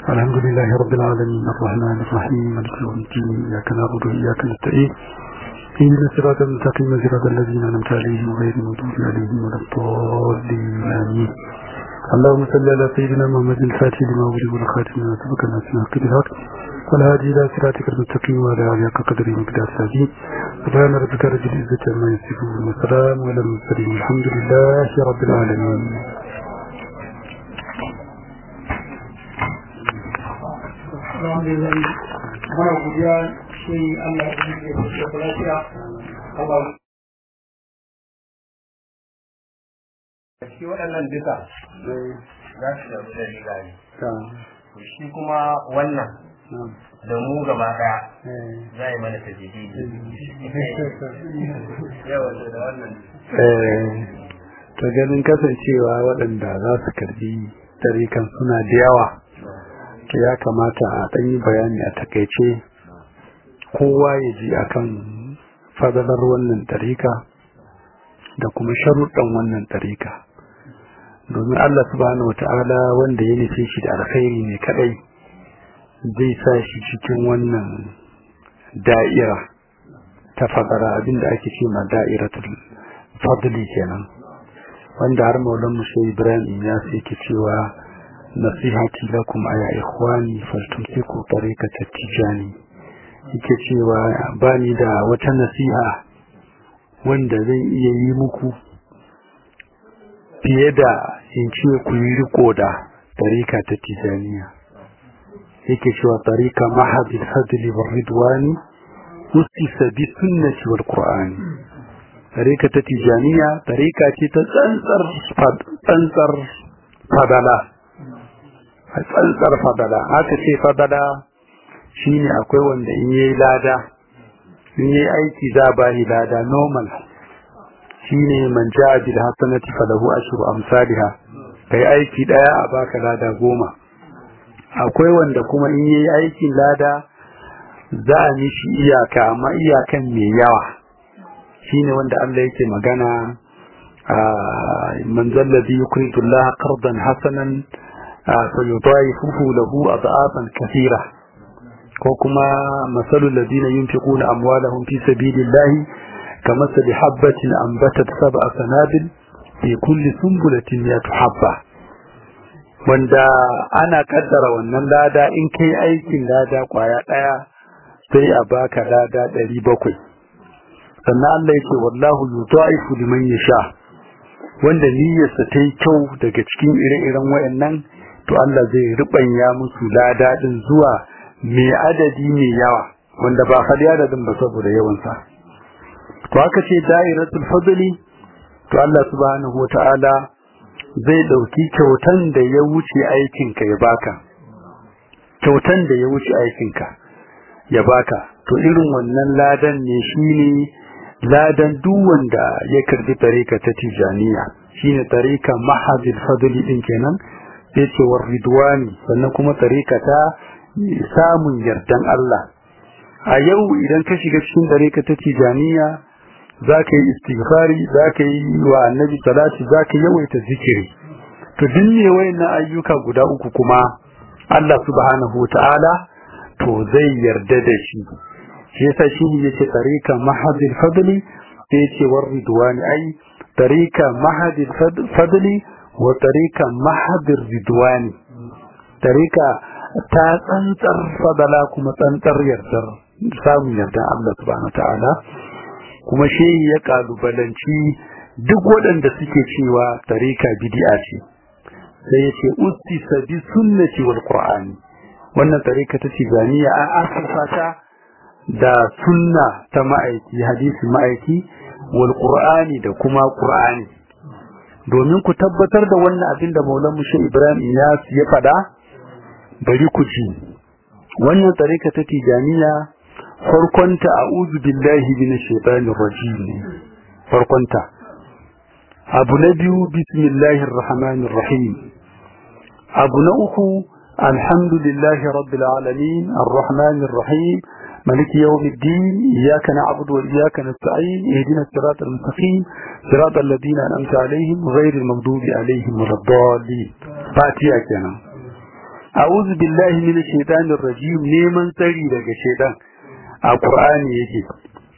alhamdulillahi rabbil alamin arrahmanir rahim maliki yawmiddin iyyaka na'budu wa iyyaka nasta'in اهدنا الصراط المستقيم صراط الذين انعمت عليهم غير المغضوب عليهم ولا الضالين امين اللهم صل على سيدنا محمد الفاتح لما ولي والخاتم لما سبق الناس من حق الحق والهادي الى صراطك المستقيم وعلى اله حق قدره ومقدار العظيم سبحان ربك رب العزه عما يصفون وسلام على المرسلين الحمد لله رب العالمين alhamdulillah muna godiya shi Allah ya yi da lafiya Allah shi waɗannan duka za su da da riga ne to shi kuma wannan da mu gaba ɗaya za yi mana tajidi yawa da wannan ta ganin kasancewa waɗanda za su karbi tarikan suna da yawa ya kamata a ɗan yi bayani a takaice kowa ya ji akan fadalar wannan tarika da kuma sharuɗan wannan tarika domin Allah subhanahu wata'ala wanda ya nufe shi da alkhairi ne kadai zai sa shi cikin wannan da'ira ta fadara abinda ake ce ma da'iratul fadli kenan wanda har maulan musa ibrahim ya sai ke cewa nasihati lakum aya ikhwani faltumsiku tariqata tijani yake cewa bani da wata nasiha wanda zan iya yi muku fiye da in ce ku yi riko da tariqa ta tijaniya yake cewa tariqa mahadil fadli war ridwani usisa bi sunnati wal qur'ani tariqa ta tijaniya tariqa ce ta tsantsar tsantsar fadala a tsantsar fadala haka ce fadala shine akwai wanda in yayi lada in yayi aiki za ba ni lada normal shine man ja'a bil hasanati falahu ashru amsalha kai aiki daya a baka lada goma akwai wanda kuma in yayi aikin lada za a mishi iyaka amma iyakan mai yawa shine wanda Allah yake magana man zalladhi yukridu Allah qardan hasanan فيضاعفه له أضعافا كثيرة وكما مثل الذين ينفقون أموالهم في سبيل الله كمثل حبة أنبتت سبع سنابل في كل سنبلة مئة حبة wanda ana kaddara wannan lada in kai aikin lada kwaya daya sai a baka lada ɗari bakwai sannan Allah yake wallahu yudaifu liman yasha wanda niyyarsa ta yi kyau daga cikin ire-iren wayannan to Allah zai rubanya musu lada din zuwa mai adadi mai yawa wanda ba hadi adadin ba saboda yawan sa to aka ce dairatul fadli to Allah subhanahu wataala zai dauki kyautan da ya wuce aikin ka ya baka kyautan da ya wuce aikin ka ya baka to irin wannan ladan ne shine ladan duk wanda ya karbi tarika ta tijaniya shine tarika mahadil fadli din kenan sai ce war ridwani sannan kuma tarika ta samun yardan Allah a yau idan ka shiga cikin tarika ta tijaniya zaka yi istighfari zaka yi wa annabi salati zaka yawaita zikiri to duk ne wayannan ayyuka guda uku kuma Allah subhanahu wataala to zai yarda da shi shi yasa shi yace tarika mahadil fadli sai yace war ridwani ai tarika mahadil fadli wa tarika mahadir ridwani tarika ta tsantsar fadala kuma tsantsar yardar samun yardar Allah subhanahu ta'ala kuma shi ya kalubalanci duk waɗanda suke cewa tarika bid'a ce sai ya ce ustisa bi sunnati wal qur'ani wannan tarika ta tijaniya an asasa ta da sunna ta ma'aiki hadisi ma'aiki wal qur'ani da kuma qur'ani domin ku tabbatar da wannan abin da Maulan Mushe Ibrahim Iyas ya faɗa bari ku ji wannan tarika ta tijaniya farkonta a'udhu billahi minash shaitanir rajim farkonta abu na biyu bismillahir rahmanir rahim abu na uku alhamdulillahi rabbil alamin arrahmanir rahim مالك يوم الدين إياك نعبد وإياك نستعين اهدنا الصراط المستقيم صراط الذين أنعمت عليهم غير المغضوب عليهم ولا الضالين فاتيا كنا أعوذ بالله من الشيطان الرجيم نيمان تري لك الشيطان القرآن يجي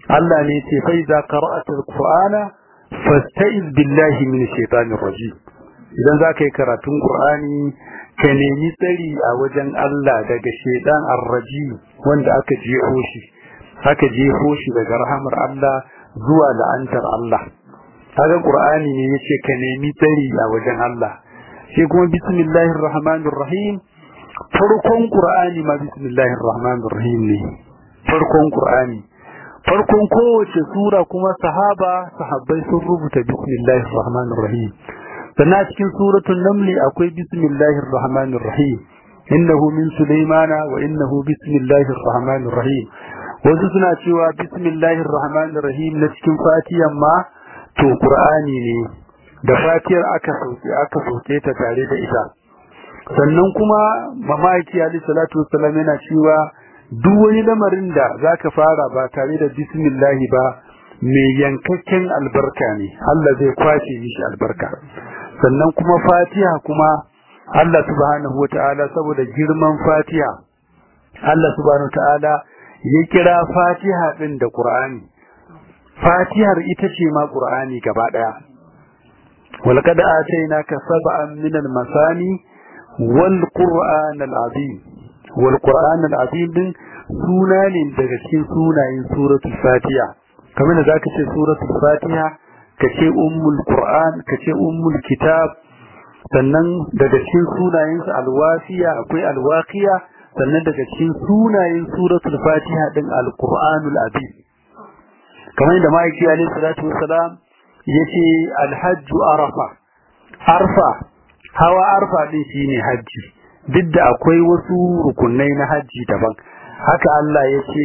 Allah ne ce fa idza qara'ta alqur'ana fasta'iz billahi minash shaitanir rajim idan zaka yi karatun qur'ani ka nemi tsari a wajen Allah daga shaitan ar-rajim wanda aka jefo shi aka jefo shi daga rahamar Allah zuwa la'antar Allah kaga qur'ani ne yace ka nemi tsari a wajen Allah sai kuma bismillahir rahmanir rahim farkon qur'ani ma bismillahir rahmanir rahim ne farkon qur'ani farkon kowace sura kuma sahaba sahabbai sun rubuta bismillahir rahmanir rahim sannan cikin suratul naml akwai bismillahir rahmanir rahim innahu min sulaymana wa innahu bismillahir rahmanir rahim wasu suna cewa bismillahir rahmanir rahim na cikin fatiyan ma to qur'ani ne da fatiyar aka sauke aka sauke ta tare da ita sannan kuma mamaki ali salatu wassalam yana cewa duk wani lamarin da zaka fara ba tare da bismillah ba mai yankakken albarka ne Allah zai kwace mishi albarka sannan kuma fatiha kuma Allah subhanahu wataala saboda girman fatiha Allah subhanahu wataala ya kira fatiha din da qur'ani fatihar ita ce ma qur'ani gaba daya walqad atainaka sab'an min al-masani wal qur'an al-azim wal qur'an al-azim din suna ne daga cikin sunayen suratul fatiha kamar da zaka ce suratul fatiha kace ummul qur'an kace ummul kitab sannan daga cikin sunayen su al-wafiya akwai al-waqiya sannan daga cikin sunayen suratul fatiha din al-qur'anul azim kamar da ma'aiki alaihi salatu wassalam yace al-hajj arafa arfa hawa arfa din shine haji duk da akwai wasu rukunai na haji daban haka Allah yace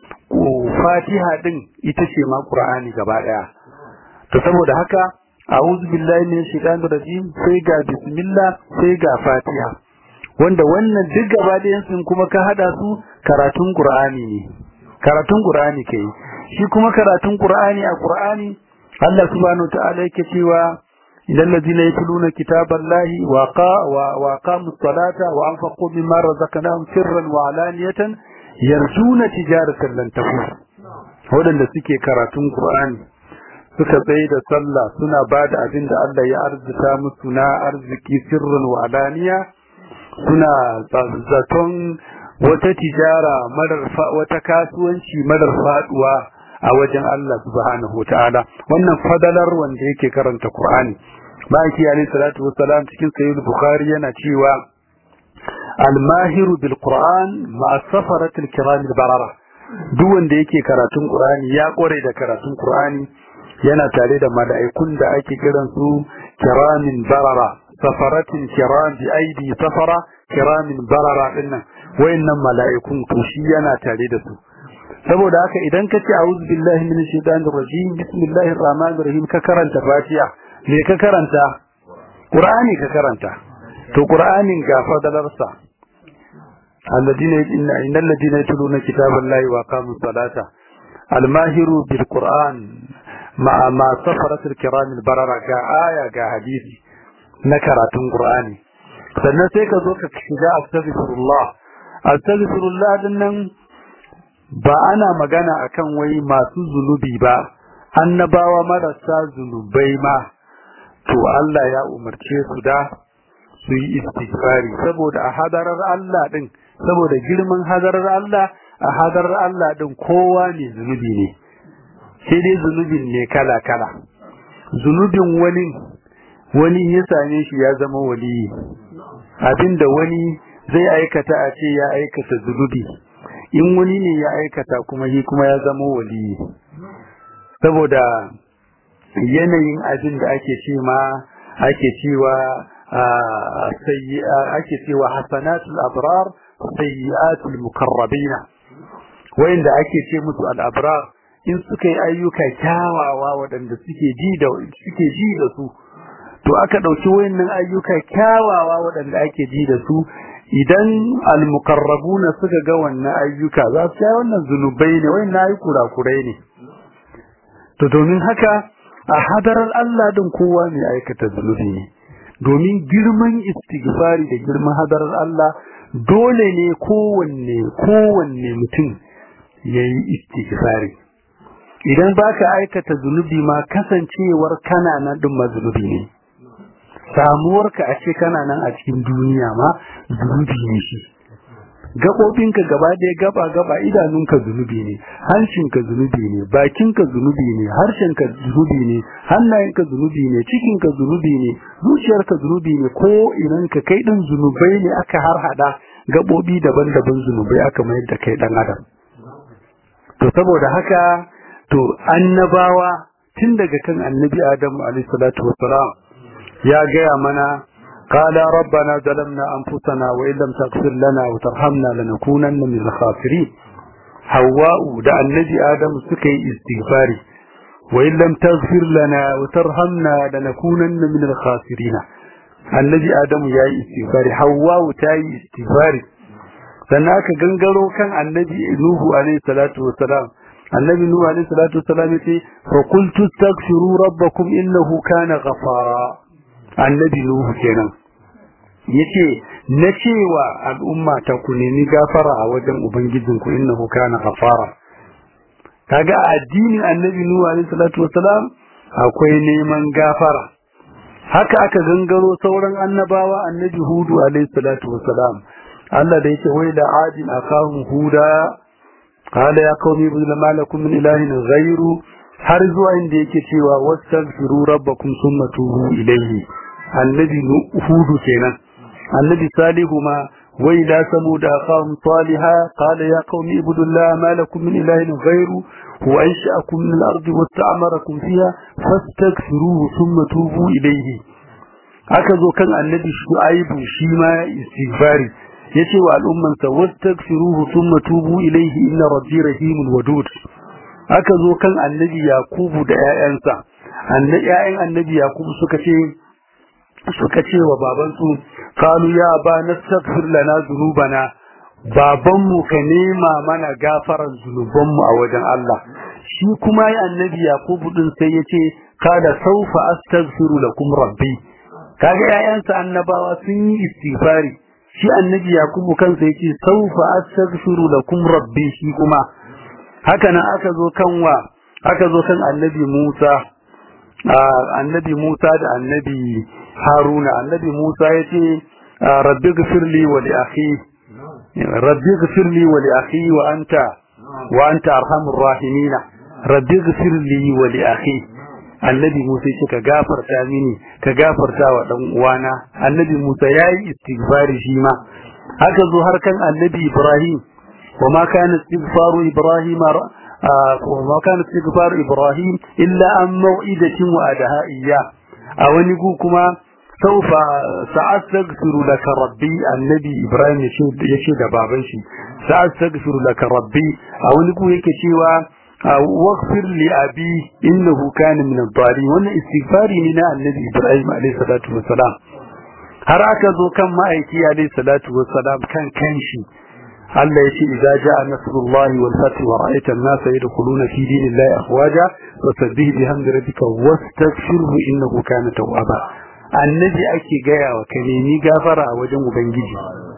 fatiha din ita ce ma qur'ani gaba daya to saboda haka a'udhu billahi minash shaitanir rajim sai ga bismillah sai ga fatiha wanda wannan duk gaba da sun kuma ka hada su karatun qur'ani ne karatun qur'ani kai shi kuma karatun qur'ani a qur'ani Allah subhanahu wa ta'ala yake cewa idan ladina yatluna kitaballahi wa qa wa aqamus salata wa anfaqu mimma razaqnahum sirran wa alaniyatan yarjuna tijaratan lan tafur wadanda suke karatun qur'ani suka tsaye da sallah suna bada abin da Allah ya arzuta musu na arziki sirran wa alaniya suna zaton wata tijara marar wata kasuwanci marar faduwa a wajen Allah subhanahu ta'ala wannan fadalar wanda yake karanta Qur'ani baki alayhi salatu wassalam cikin sahih bukhari yana cewa al-mahiru bil Qur'an ma safaratil kiram barara duk wanda yake karatun Qur'ani ya kore da karatun Qur'ani yana tare da mala'ikun da ake kiran su kiramin barara safaratin kiram bi aidi safara kiramin barara dinnan wayannan mala'ikun to shi yana tare da su saboda haka idan ka ce a'udhu billahi minash shaitanir rajim bismillahir rahmanir rahim ka karanta fatiha me ka karanta qur'ani ka karanta to qur'anin ga fadalarsa alladina innal ladina yatluna kitaballahi wa aqamus salata almahiru bil qur'an ma ma safaratil kiramil barara ga aya ga hadisi na karatun qur'ani sannan sai ka zo ka shiga astaghfirullah astaghfirullah dinnan ba ana magana akan wai masu zunubi ba annabawa marasa zunubai ma to Allah ya umarce su da su yi istighfari saboda a hadarar Allah din saboda girman hadarar Allah a hadarar Allah din kowa ne zunubi ne sai dai zunubin ne kala kala zunubin wani wani ya same shi ya zama waliyi abinda wani zai aikata a ce ya aikata zunubi in wani ne ya aikata kuma shi kuma ya zama waliyi saboda yanayin abin da ake ce ma ake cewa ake cewa hasanatul abrar sayyi'atul mukarrabina wayanda ake ce musu al-abrar in suka yi ayyuka kyawawa waɗanda suke ji da suke ji da su to aka ɗauki wayannan ayyuka kyawawa waɗanda ake ji da su idan al-muqarrabuna suka ga wannan ayyuka za su yi wannan zunubai ne wayannan ayi kurakurai ne to domin haka a hadarar Allah din kowa mai aikata zunubi ne domin girman istighfari da girman hadarar Allah dole ne kowanne kowanne mutum yayi istighfari idan baka aikata zunubi ma kasancewar kana nan din ma zunubi ne samuwarka a ce kana nan a cikin duniya ma zunubi ne shi gaɓoɓinka gaba ɗaya gaba gaba idanunka zunubi ne hancinka zunubi ne bakinka zunubi ne harshenka zunubi ne hannayenka zunubi ne cikinka zunubi ne zuciyarka zunubi ne ko inanka kai ɗin zunubai ne aka harhaɗa gaɓoɓi daban-daban zunubai aka mayar da kai ɗan adam to saboda haka to annabawa tun daga kan annabi adamu alaihi salatu wassalam ya gaya mana قال ربنا ظلمنا أنفسنا وإن لم تغفر لنا وترحمنا لنكونن من الخاسرين حواء دع النبي آدم سكي استغفاري وإن لم تغفر لنا وترحمنا لنكونن من الخاسرين النبي آدم يا استغفاري حواء تاي استغفاري سناك جنجرو كان النبي نوح عليه الصلاة والسلام النبي نوح عليه الصلاة والسلام فقلت استغفروا ربكم إنه كان غفارا annabi Nuhu kenan yace na cewa al'umma ta ku nemi gafara a wajen ubangijinku innahu kana ghafara kaga addinin annabi Nuhu alaihi salatu wasalam akwai neman gafara haka aka gangaro sauran annabawa annabi Hudu alaihi salatu wasalam Allah da yake wai da adin akahum huda qala ya qaumi ibn ma lakum min ilahin ghayru har zuwa inda yake cewa wastaghfiru rabbakum thumma tubu ilayhi annabi hudu kenan annabi salihu ma wa ila samud aqam salihah qala ya qaumi ibudullaha ma lakum min ilahin ghayru huwa ansha'akum min al-ardi wasta'marakum fiha fastaghfiruhu thumma tubu ilayhi aka zo kan annabi shu'aibu shi ma istighfari yace wa al'umman sa wastaghfiruhu thumma tubu ilayhi inna rabbi rahimul wadud aka zo kan annabi yakubu da ƴaƴansa annabi ƴaƴan annabi yakubu suka ce suka ce wa babansu qalu ya ba nastaghfir lana dhunubana babanmu ka nema mana gafaran zunubanmu a wajen Allah shi kuma ya annabi yakubu din sai yace kada saufa astaghfiru lakum rabbi kaga ƴaƴansa annabawa sun yi istighfari shi annabi yakubu kansa yace saufa astaghfiru lakum rabbi shi kuma haka nan aka zo kan wa aka zo kan annabi Musa annabi Musa da annabi Haruna annabi Musa yace rabbi ghfirli wa li akhi rabbi ghfirli wa li akhi wa anta wa anta arhamur rahimin rabbi ghfirli wa li akhi annabi Musa yace ka gafarta mini ka gafarta wa dan uwana annabi Musa yayi istighfari shi ma haka zo har kan annabi Ibrahim وما كان استغفار إبراهيم وما كان استغفار إبراهيم إلا عن موعدة وأدها إياه أو نقولكما سوف سأستغفر لك ربي النبي إبراهيم يشهد بابنشي سأستغفر لك ربي أو نقول يكشيوا واغفر لأبي إنه كان من الضالين وأن استغفاري من النبي إبراهيم عليه الصلاة والسلام har aka zo kan ma'aiki alaihi salatu wassalam kan kanshi Allah ya ce idza jaa nasrullahi wal fath wa ra'aita an-nasa yadkhuluna fi dinillahi afwaja fasabbih bihamdi rabbika wastaghfirhu innahu kana tawwaba annabi ake gaya wa ka nemi gafara a wajen ubangiji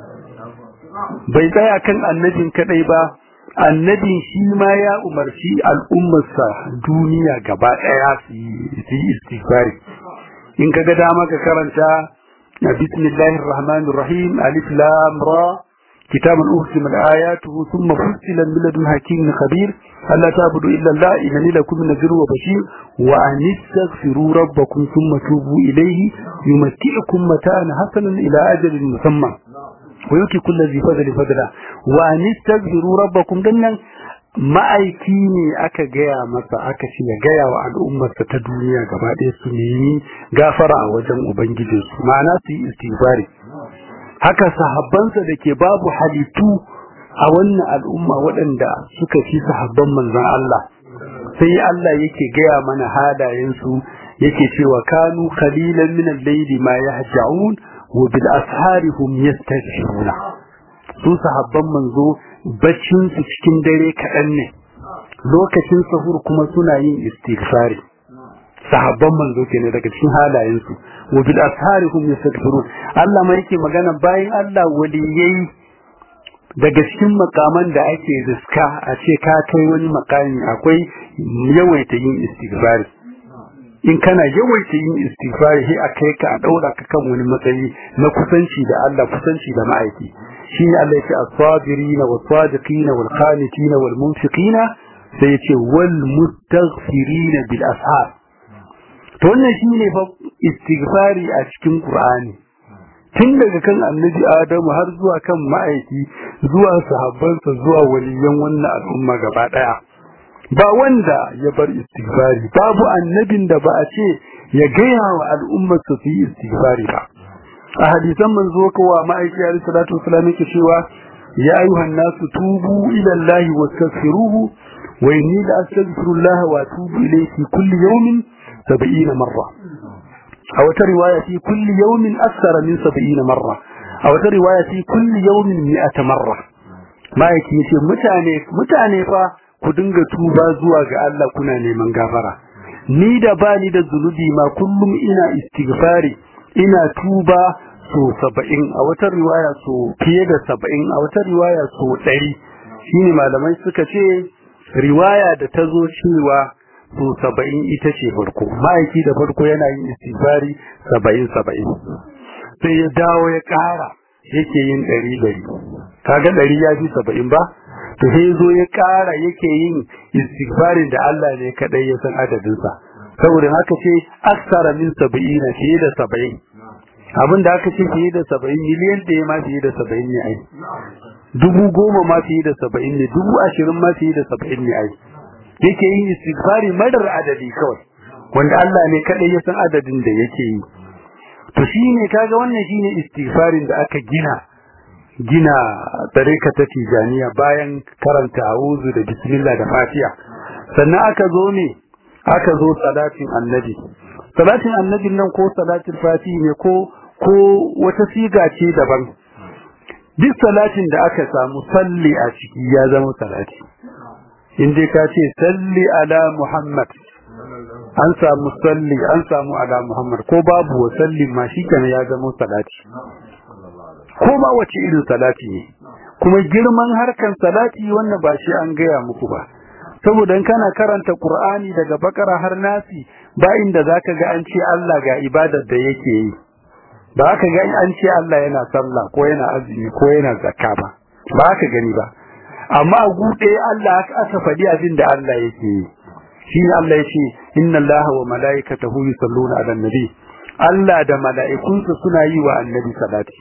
bai tsaya kan annabin kadai ba annabin shi ma ya umarci al'ummarsa duniya gaba daya su yi istighfari in kaga dama ka karanta bismillahir rahmanir rahim alif lam ra كتاب أحكمت آياته ثم فصل من لدن حكيم خبير ألا تعبدوا إلا الله إنني لكم نذير وبشير وأن استغفروا ربكم ثم توبوا إليه يمتعكم متاعا حسنا إلى أجل مسمى ويؤتي كل ذي فضل فضلا وأن استغفروا ربكم دنا ma'aiki ne aka gaya masa aka ce ya gaya wa al'ummarsa ta duniya gaba ɗaya su nemi gafara a wajen ubangijinsu ma'ana su yi istighfari haka sahabbansa da ke babu halittu a wannan al'umma waɗanda suka fi sahabban manzon Allah sai Allah yake gaya mana halayensu yake cewa kanu qalilan min al-layli ma yahja'un wa bil ashari hum yastaghfiruna su sahabban manzo baccin su cikin dare kaɗan ne lokacin sahur kuma suna yin istighfari sahabban manzo kenan daga cikin halayensu wa bil asharihum yastaghfirun Allah ma yake magana bayan Allah waliyai daga cikin makaman da ake riska a ce ka kai wani makami akwai yawaita yin istighfari in kana yawaita yin istighfari sai a kai ka a daura ka kan wani matsayi na kusanci da Allah kusanci da ma'aiki shine Allah ya ce as-sabirina was-sadiqina wal-qanitina wal-munfiqina sai ya ce wal-mustaghfirina bil ashar to wannan shine fa istighfari a cikin Qur'ani tun daga kan annabi Adamu har zuwa kan ma'aiki zuwa sahabbansa zuwa waliyan wannan al'umma gaba daya ba wanda ya bar istighfari babu annabin da ba a ce ya gaya wa al'ummar su yi istighfari ba a hadisan manzo kowa ma'aiki alayhi salatu wasallam yake cewa ya ayyuhan nasu tubu ila Allah wastaghfiruhu wa inni la astaghfirullah wa atubu ilayhi kulli yawmin 70 marra a wata riwaya fi kulli yawmin akthara min 70 marra a wata riwaya fi kulli yawmin 100 marra ma'aiki yace mutane mutane fa ku dinga tuba zuwa ga Allah kuna neman gafara ni da bani da zunubi ma kullum ina istighfari ina tuba so saba'in a wata riwaya so fiye da saba'in a wata riwaya so ɗari shine malamai suka ce riwaya da ta zo cewa so saba'in ita ce farko ma'aiki da farko yana yin istighfari saba'in saba'in sai ya dawo ya ƙara yake yin ɗari ɗari kaga ɗari ya fi saba'in ba to sai zo ya ƙara yake yin istighfarin da Allah ne kadai ya san adadinsa saboda haka ce aksara min saba'ina fiye da saba'in abin da aka ce fiye da saba'in miliyan da ya ma fiye da saba'in ne ai dubu goma ma fiye da saba'in ne dubu ashirin ma fiye da saba'in ne ai yake yin istighfari madar adadi kawai wanda Allah ne kadai ya san adadin da yake yi to shine kaga wannan shine istighfarin da aka gina gina tsareka ta tijaniya bayan karanta a'udhu da bismillah da fatiha sannan aka zo ne aka zo salatin annabi salatin annabin nan ko salatin fatihi ne ko ko wata siga ce daban duk salatin da aka samu salli a ciki ya zama salati in dai ka ce salli ala muhammad an samu salli an samu ala muhammad ko babu wa salli ma shi ya zama salati ko ma wace irin salati ne kuma girman harkan salati wannan ba shi an gaya muku ba saboda in kana karanta qur'ani daga bakara har nasi ba inda zaka ga an ce Allah ga ibadar da yake yi ba ka ga an ce Allah yana sallah ko yana azumi ko yana zakka ba ba ka gani ba amma a gude Allah aka faɗi abin da Allah yake yi shi Allah ya ce inna Allah wa malaikatahu yusalluna ala nabi Allah da mala'ikunsa suna yi wa annabi salati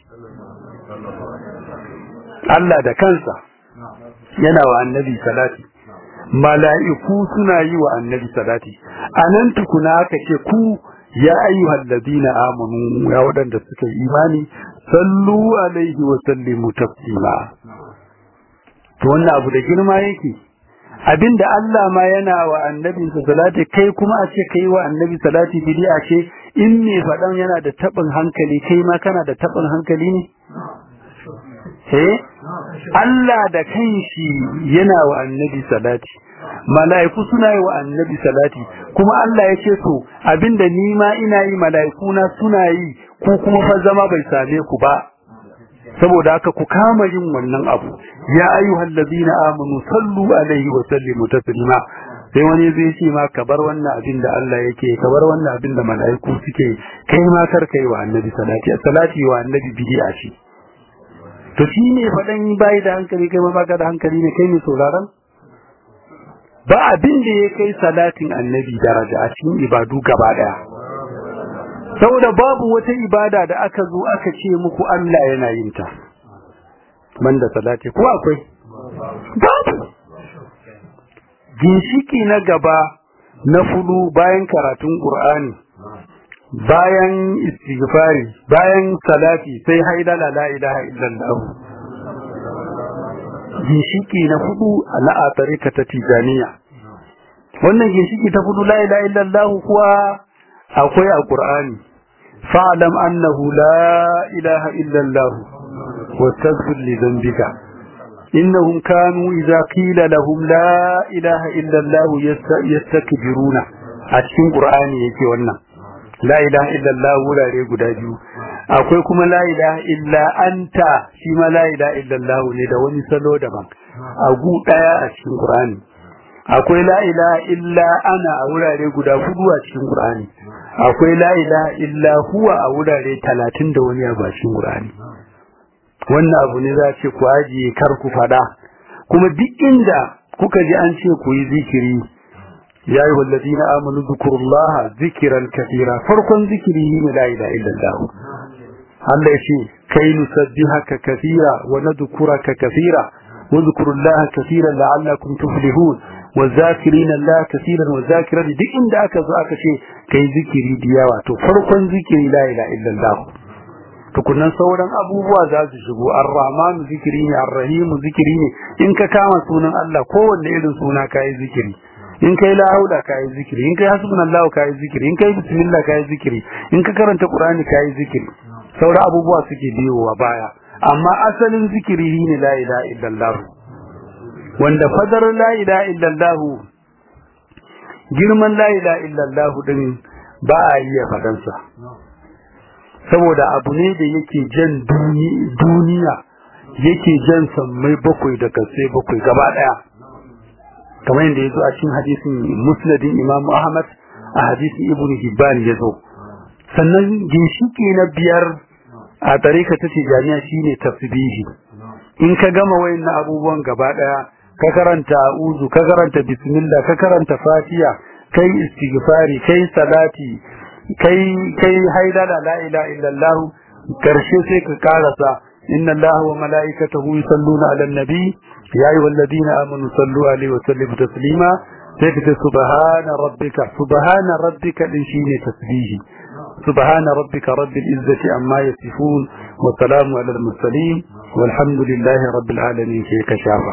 Allah da kansa yana wa annabi salati mala'iku suna yi wa annabi salati anan tukuna aka ce ku ya ayyuhal ladina amanu ya wadanda suka yi imani sallu alaihi wa sallimu taslima to wannan abu da girma yake abinda Allah ma yana wa annabi salati kai kuma a ce kai wa annabi salati bid'a ce in me fadan yana da tabin hankali kai ma kana da tabin hankali ne eh Allah da kanshi yana wa annabi salati mala'iku suna yi wa annabi salati kuma Allah ya ce to abinda ni ma ina yi mala'iku na suna yi ko kuma fa zama bai same ku ba saboda haka ku kama yin wannan abu ya ayyuhal ladina amanu sallu alaihi wa sallimu taslima sai wani zai ce ma ka bar wannan abin da Allah yake ka bar wannan abin da mala'iku suke kai ma kar kai wa annabi salati salati wa annabi bid'a ce to shi ne faɗan bai da hankali kai ma baka da hankali ne kai ne sauraron ba abin da ya kai salatin annabi daraja a cikin ibadu gaba daya saboda babu wata ibada da aka zo aka ce muku Allah yana yin ta banda salati ko akwai babu ginshiki na gaba na fudu bayan karatun Qur'ani bayan istighfari bayan salati sai haidala la ilaha illallah ginshiki na fudu na a tarika ta tijaniya wannan ginshiki ta fudu la ilaha illallah kuwa akwai a Qur'ani fa'lam annahu la ilaha illallah wastaghfir li dhanbika innahum kanu idza qila lahum la ilaha illallah yastakbiruna a cikin Qur'ani yake wannan la ilaha illallah wurare guda biyu akwai kuma la ilaha illa anta shi ma la ilaha illallah ne da wani salo daban a gu daya a cikin Qur'ani akwai la ilaha illa ana a wurare guda hudu a cikin Qur'ani akwai la ilaha illa huwa a wurare talatin da wani a cikin Qur'ani wannan abu ne za ce ku ajiye kar ku fada kuma duk inda kuka ji an ce ku yi zikiri ya yi wallazina amanu zikurullaha zikiran kafira farkon zikiri ne la ilaha illallah Allah ya ce kai nusabbihaka kafira wa nadhkuraka kafira wa zkurullaha kafiran la'allakum tuflihun wa zakirina Allah kafiran wa zakirat duk inda aka zo aka ce kai zikiri da yawa to farkon zikiri la ilaha illallah tukunan sauran abubuwa za su shigo ar-rahman zikiri ne ar-rahim zikiri ne in ka kama sunan Allah kowanne irin suna kai zikiri in kai la haula kai zikiri in kai hasbunallahu kai zikiri in kai bismillah kai zikiri in ka karanta qur'ani kai zikiri sauran abubuwa suke biyowa baya amma asalin zikiri ne la ilaha illallah wanda fadar la ilaha illallah girman la ilaha illallah din ba a iya fadansa saboda abu ne da yake jan duniya yake jan sammai bakwai da kasai bakwai gaba daya kamar yadda ya zo a cikin hadisin musnadin imam ahmad a hadisin ibn hibban ya zo sannan ginshiki na biyar a tarika ta ce jami'a shine tasbihi in ka gama wayannan abubuwan gaba daya ka karanta uzu ka karanta bismillah ka karanta fatiha kai istighfari kai salati kai kai haidala la ilaha illallah karshe sai ka karasa inna allaha wa malaikatahu yusalluna ala nabi ya ayyuhalladhina amanu sallu alaihi wa sallimu taslima sai ka ce subhana rabbika subhana rabbika din shine tasbihi subhana rabbika rabbil izzati amma yasifun wa salamu ala al mursalin walhamdulillahi rabbil alamin sai ka shafa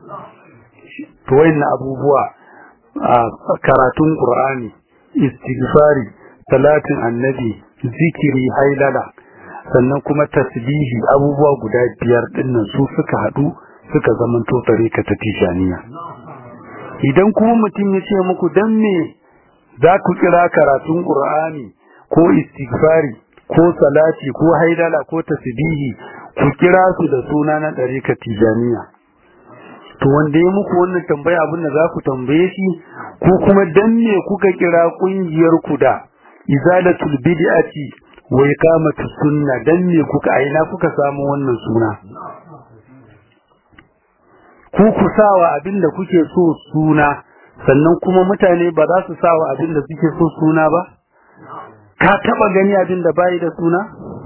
to wayannan abubuwa karatun qur'ani istighfari salatin annabi zikiri hailala sannan kuma tasbihi abubuwa guda biyar dinnan su suka hadu suka zamanto tarika ta tijaniya idan kuma mutum ya ce muku dan me za ku kira karatun qur'ani ko istighfari ko salati ko haidala ko tasbihi ku kira su da suna na tarika tijaniya to wanda ya muku wannan tambaya abin da za ku tambaye shi ko kuma dan me kuka kira kungiyar ku da izalatul bid'ati wa iqamatus sunna dan me kuka aina kuka samu wannan suna ku ku sawa abinda kuke so suna sannan kuma mutane ba za su sawa abinda suke so suna ba ka taba gani abinda bai da suna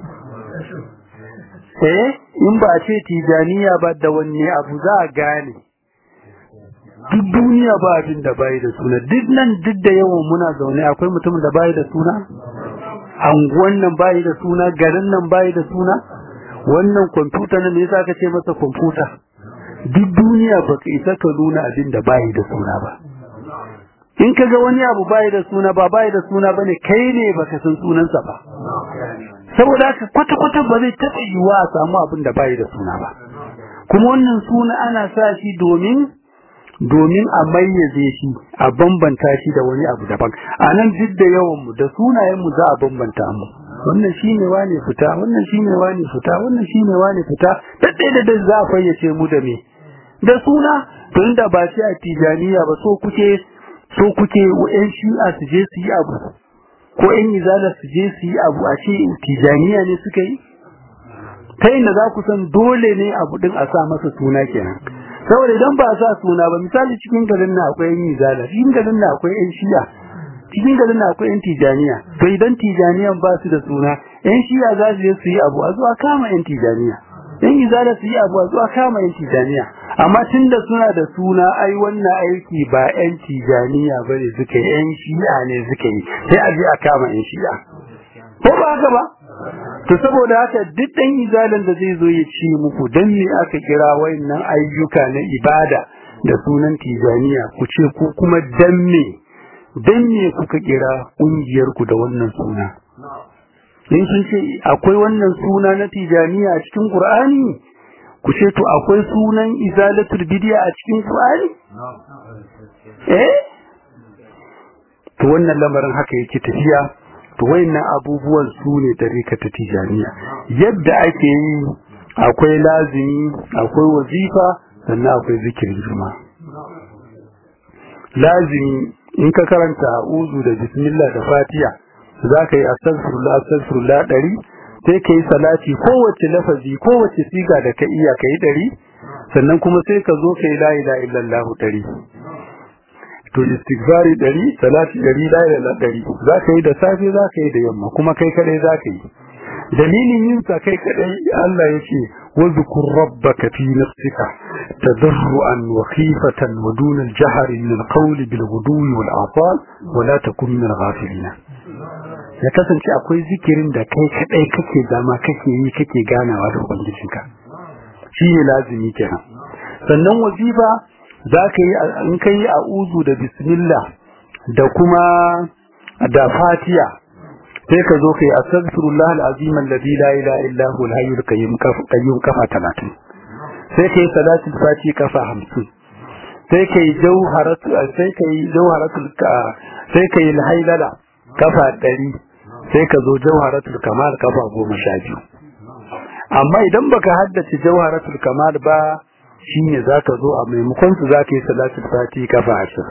eh in ba a ce tijaniya ba da wanne abu za a gane duk duniya ba abin da bai da suna duk nan duk da yawan muna zaune akwai mutumin da bai da suna anguwan nan bai da suna garin nan bai da suna wannan kwamfuta nan me yasa ka ce masa kwamfuta duk duniya ba ka isa ka nuna abin da bai da suna ba in ka ga wani abu bai da suna ba bai da suna bane kai ne baka san sunansa ba saboda haka kwata-kwata ba zai taɓa yiwuwa a samu abin da bai da suna ba kuma wannan suna ana sa shi domin domin a mayyaze shi a bambanta shi da wani abu daban a nan duk da yawan mu da sunayen mu za a bambanta mu wannan shine wane fita wannan shine wane fita wannan shine wane fita daddai da dai za a fayyace mu da me da suna to inda ba shi a tijaniya ba so kuke so kuke yan shi'a su je su yi abu ko yan izala su je su yi abu a ce tijaniya ne suka yi ta inda za ku san dole ne abu din a sa masa suna kenan saboda idan ba a sa suna ba misali cikin garin na akwai yan izala cikin garin na akwai yan shi'a cikin garin na akwai yan tijaniya to idan tijaniyan ba su da suna yan shi'a za su je su yi abu a zuwa kama yan tijaniya yan izala su yi abu a zuwa kama yan tijaniya amma tunda suna da suna ai wannan aiki ba yan tijaniya ba ne suka yi yan shi'a ne suka yi sai a je a kama yan shi'a ko ba haka ba to saboda haka duk dan izalin da zai zo ya ce muku dan me aka kira wayannan ayyuka na ibada da sunan tijaniya ku ce ko kuma dan me dan me kuka kira kungiyar ku da wannan suna in sun ce akwai wannan suna na tijaniya a cikin qur'ani ku ce to akwai sunan izalatul bid'a a cikin qur'ani eh to wannan lamarin haka yake tafiya to wayannan abubuwan su ne tarika ta tijaniya yadda ake yi akwai lazimi akwai wazifa sannan akwai zikirin juma'a lazimi in ka karanta a'udhu da bismillah da fatiha za ka yi astaghfirullah astaghfirullah ɗari sai ka yi salati kowace lafazi kowace siga da ka iya ka yi ɗari sannan kuma sai ka zo ka yi la ilaha illallah ɗari to istighfari ɗari salati ɗari la ilaha ɗari za ka yi da safe za ka yi da yamma kuma kai kaɗai za ka yi dalilin yin sa kai kaɗai Allah ya ce واذكر ربك في نفسك تضرعا وخيفة ودون الجهر من القول بالغدو والآصال ولا تكن من الغافلين ya kasance akwai zikirin da kai kadai kake zama kake yi kake ganawa da ubangijinka shi ne lazimi kenan sannan wazifa za ka yi in ka yi a'uzu da bismillah da kuma da fatiya sai ka zo kai astaghfirullah alazim alladhi la ilaha illa huwa alhayyul qayyum qayyum kafa 30 sai kai salatul fati kafa 50 sai kai jawharatu sai kai jawharatul sai kai alhaylala kafa 100 sai ka zo jawharatul kamal kafa 12 amma idan baka haddace jawharatul kamal ba shine zaka zo a maimakon su zaka yi salatul fati kafa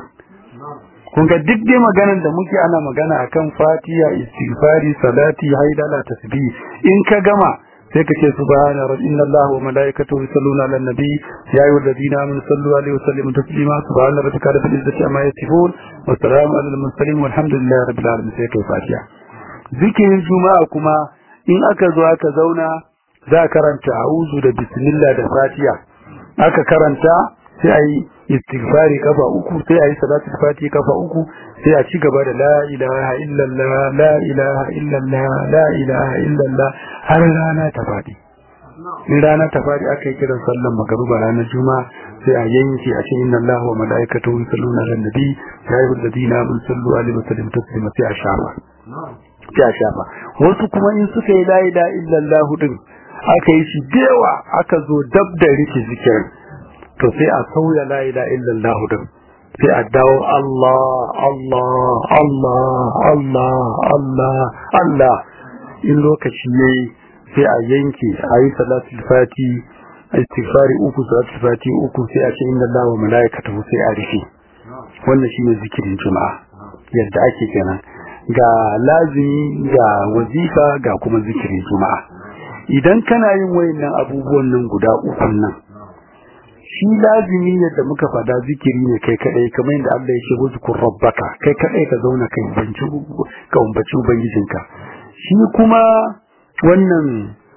20 kun ga duk dai maganar da muke ana magana akan fatiha istighfari salati haidala tasbih in ka gama sai ka ce subhana rabbil allahi wa malaikatahu yusalluna ala nabi ya ayyuhal ladina amanu sallu alaihi wa sallimu taslima subhana rabbika rabbil izzati amma yasifun wa salamun alal mursalin walhamdulillahi rabbil alamin sai kai fatiha zikirin juma'a kuma in aka zo aka zauna za a karanta a'udhu da bismillah da fatiha aka karanta sai ayi istighfari kafa uku sai ayi salatul fati kafa uku sai a ci gaba da la ilaha illallah la ilaha illallah la ilaha illallah har rana ta fadi in rana ta fadi aka yi kiran sallan magruba ranar juma'a sai a yanke a ce inna allaha wa malaikatahu yusalluna ala nabi ya ayyuhal ladina amanu sallu alaihi wa sallimu taslima sai a shafa sai a shafa wasu kuma in suka yi la ilaha illallah din aka yi shi dewa aka zo dab da rike zikirin to sai a sauya la ilaha illallah din sai a dawo Allah Allah Allah Allah Allah Allah in lokaci yayi sai a yanke a yi salatul fati istighfari uku salatul fati uku sai a ce inna Allah wa malaikatahu sai a rufe wannan shine zikirin juma'a yadda ake kenan ga lazimi ga wazifa ga kuma zikirin juma'a idan kana yin wayannan abubuwan nan guda uku nan shi lazimi yadda muka fada zikiri ne kai kadai kamar yadda Allah ya ce wuzkur rabbaka kai kadai ka zauna kai banci ka umbaci ubangijinka shi kuma wannan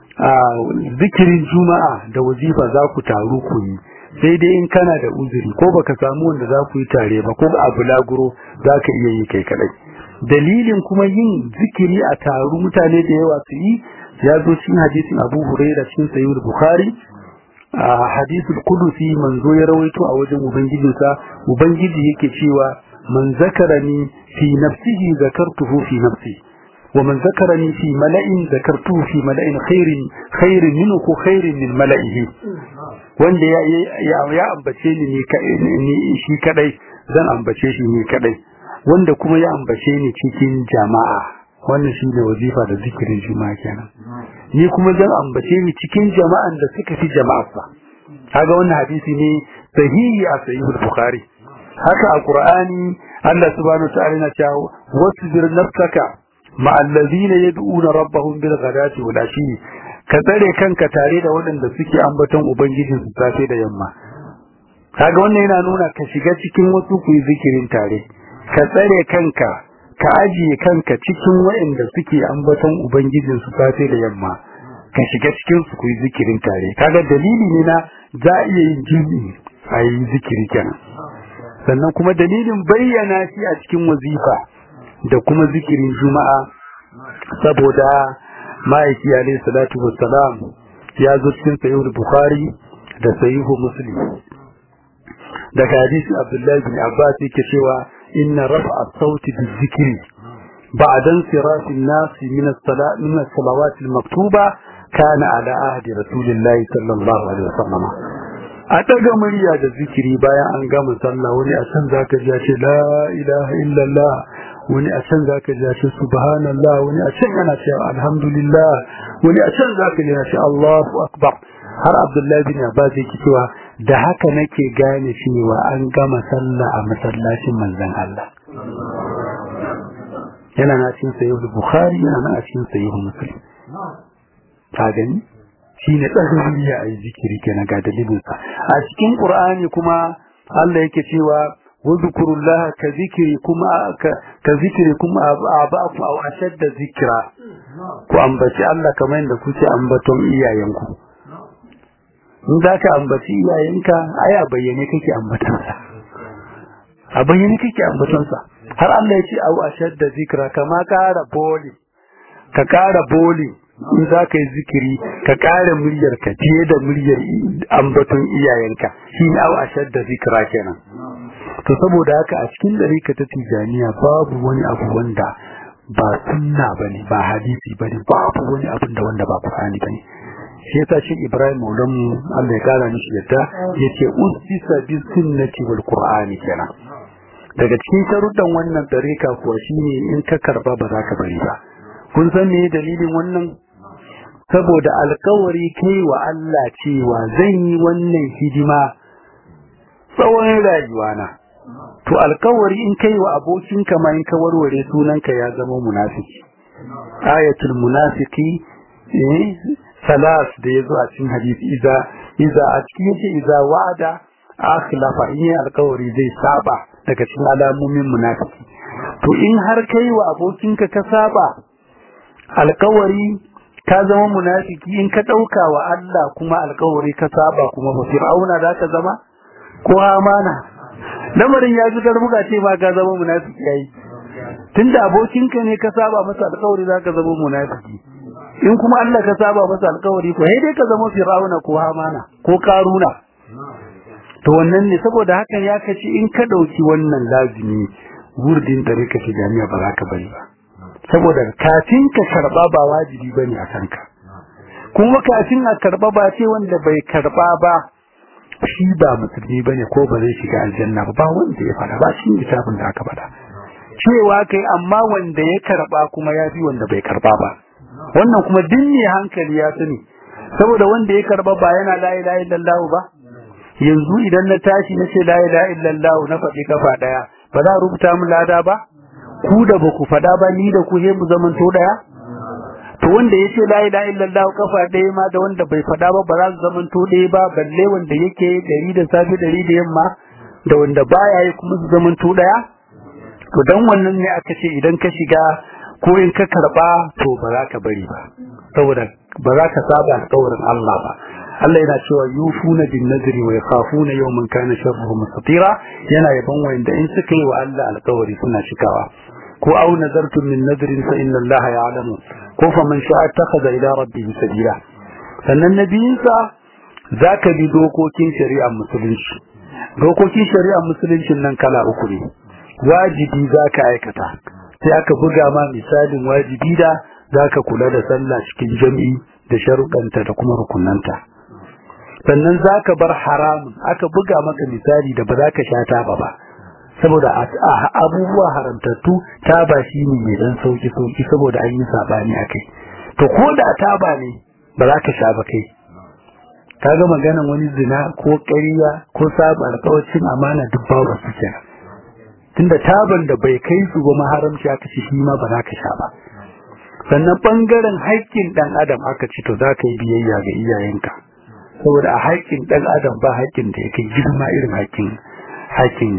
zikirin juma'a da wazifa za ku taru ku yi sai dai in kana da uzuri ko baka samu wanda za ku yi tare ba ko a bulaguro za ka iya yi kai kadai dalilin kuma yin zikiri a taru mutane da yawa su yi ya zo cikin hadisin Abu Hurairah cikin Sahih Bukhari a hadisul qudusi manzo ya rawaito a wajen ubangijinsa ubangiji yake cewa man zakarani fi nafsihi zakartuhu fi nafsi wa man zakarani fi mala'in zakartuhu fi mala'in khairin khairin minhu ko khairin min mala'ihi wanda ya ya, ya ambace ni ni shi kadai zan ambace shi ni kadai wanda kuma ya ambace ni cikin jama'a wannan shi ne wazifa da zikirin juma'a kenan ni kuma zan ambace ni cikin jama'an da suka fi jama'arsa kaga wannan hadisi ne sahihi a sahihul bukhari haka a qur'ani Allah subhanahu ta'ala yana cewa wasbir nafsaka ma allazina yad'una rabbahum bil ghadati wal ashi ka tsare kanka tare da waɗanda suke ambaton ubangijin su safe da yamma kaga wannan yana nuna ka shiga cikin wasu ku yi zikirin tare ka tsare kanka ka ajiye kanka cikin waɗanda suke ambaton ubangijin su safe da yamma ka shiga cikin su kuyi zikirin tare kaga dalili ne na za a iya yin jini a yi zikiri kenan sannan kuma dalilin bayyana shi a cikin wazifa da kuma zikirin juma'a saboda ma'aiki alaihi salatu wassalam ya zo cikin sahihul bukhari da sahihu muslim daga hadisi abdullahi bin abbas yake cewa إن رفع الصوت بالذكر بعد انصراف الناس من الصلاة من الصلوات المكتوبة كان على عهد رسول الله صلى الله عليه وسلم أتقى مريا الذكر بايا أن قام صلى ولي أسن ذاك جاءت لا إله إلا الله wani a can zaka ji ce subhanallah wani a can yana cewa alhamdulillah wani a can zaka ji ce Allahu akbar har Abdullahi bin Abbas yake cewa da haka nake gane cewa an gama sallah a masallacin manzon Allah yana na cikin sahih Bukhari yana na cikin sahih Muslim ka gani shine tsarkin ya yi zikiri kenan ga dalilinsa a cikin Qur'ani kuma Allah yake cewa واذكروا الله كذكركم كذكركم آباءكم أو أشد ذكرا ku ambaci Allah kamar yadda kuke ambaton iyayenku in za ka ambaci iyayenka ai a bayyane kake ambatonsa a bayyane kake ambatonsa har Allah ya ce au ashadda zikra kama kara boli ka kara boli in za ka yi zikiri ka kara muryar ka fiye da muryar ambaton iyayenka shi ne au ashadda zikra kenan to saboda haka a cikin ɗarika ta tijaniya babu wani abu wanda ba sunna bane ba hadisi bane babu wani abin da wanda ba qur'ani bane shi yasa shi Ibrahim Maulan mu Allah ya kara mishi yadda yace usisa bi sunnati wal qur'ani kenan daga cikin sharuɗan wannan ɗarika kuwa shine in ka karba ba za ka bari ba kun san me dalilin wannan saboda alkawari kai wa Allah cewa zan yi wannan hidima tsawon rayuwana to alkawari in kai wa abokinka ma in ka warware sunanka ya zama munafiki ayatul munafiki eh salas da yazo a cikin hadisi iza iza a cikin yace iza wa'ada akhlafa in alkawari zai saba daga cikin alamomin munafiki to in har kai wa abokinka ka saba alkawari ka zama munafiki in ka dauka wa Allah kuma alkawari ka saba kuma fa fir'auna za ka zama ko amana lamarin ya fi karbuka ce ba ka zama munafiki yayi tunda abokinka ne ka saba masa alƙawari zaka zama munafiki in kuma Allah ka saba masa alƙawari ko sai dai ka zama fir'auna ko hamana ko karuna to wannan ne saboda hakan ya kace in ka dauki wannan lazimi wurdin da rika shi jami'a ba za ka bari ba saboda kafin ka karba ba wajibi bane a kanka kuma kafin a karba ba ce wanda bai karba ba shi ba musulmi bane ko ba zai shiga aljanna ba ba wanda ya fada ba shi littafin da aka fada cewa kai amma wanda ya karba kuma ya fi wanda bai karba ba wannan kuma dinne hankali ya sani saboda wanda ya karba ba yana la ilaha illallah ba yanzu idan na tashi na ce la ilaha illallah na faɗi kafa daya ba za a rubuta mu lada ba ku da ba ku fada ba ni da ku he mu zaman to daya to wanda yace la ilaha illallah kafa ɗaya ma da wanda bai fada ba ba za su zaman to ɗaya ba balle wanda yake dari da safe dari da yamma da wanda baya yi kuma su zaman to ɗaya to dan wannan ne aka ce idan ka shiga ko in ka karba to ba za ka bari ba saboda ba za ka saba alƙawarin Allah ba Allah yana cewa yufuna bin nadri wa yakhafuna yawman kana sharruhu mustatira yana yaban wanda in suka yi wa Allah alƙawari suna cikawa ko au nazartum min nadrin fa inna Allah ya'lamu ko fa man sha'a takhadha ila rabbihi sabila sannan nabiyinsa zaka bi dokokin shari'ar musulunci dokokin shari'ar musuluncin nan kala uku ne wajibi zaka aikata sai aka buga ma misalin wajibi da zaka kula da sallah cikin jami'i da sharuɗanta da kuma rukunanta sannan zaka bar haramun aka buga maka misali da ba za ka sha taba ba saboda abubuwa haramtattu taba shi ne mai dan sauki sauki saboda an yi sabani akai to ko da taba ne ba za ka sha ba kai kaga maganan wani zina ko ƙarya ko saba alƙawarin amana duk babu su kenan tunda taban da bai kai su ba maharamci aka ci shi ma ba za ka sha ba sannan bangaren haƙƙin dan adam aka ci to za ka yi biyayya ga iyayenka saboda a haƙƙin dan adam ba haƙƙin da yake girma irin haƙƙin haƙƙin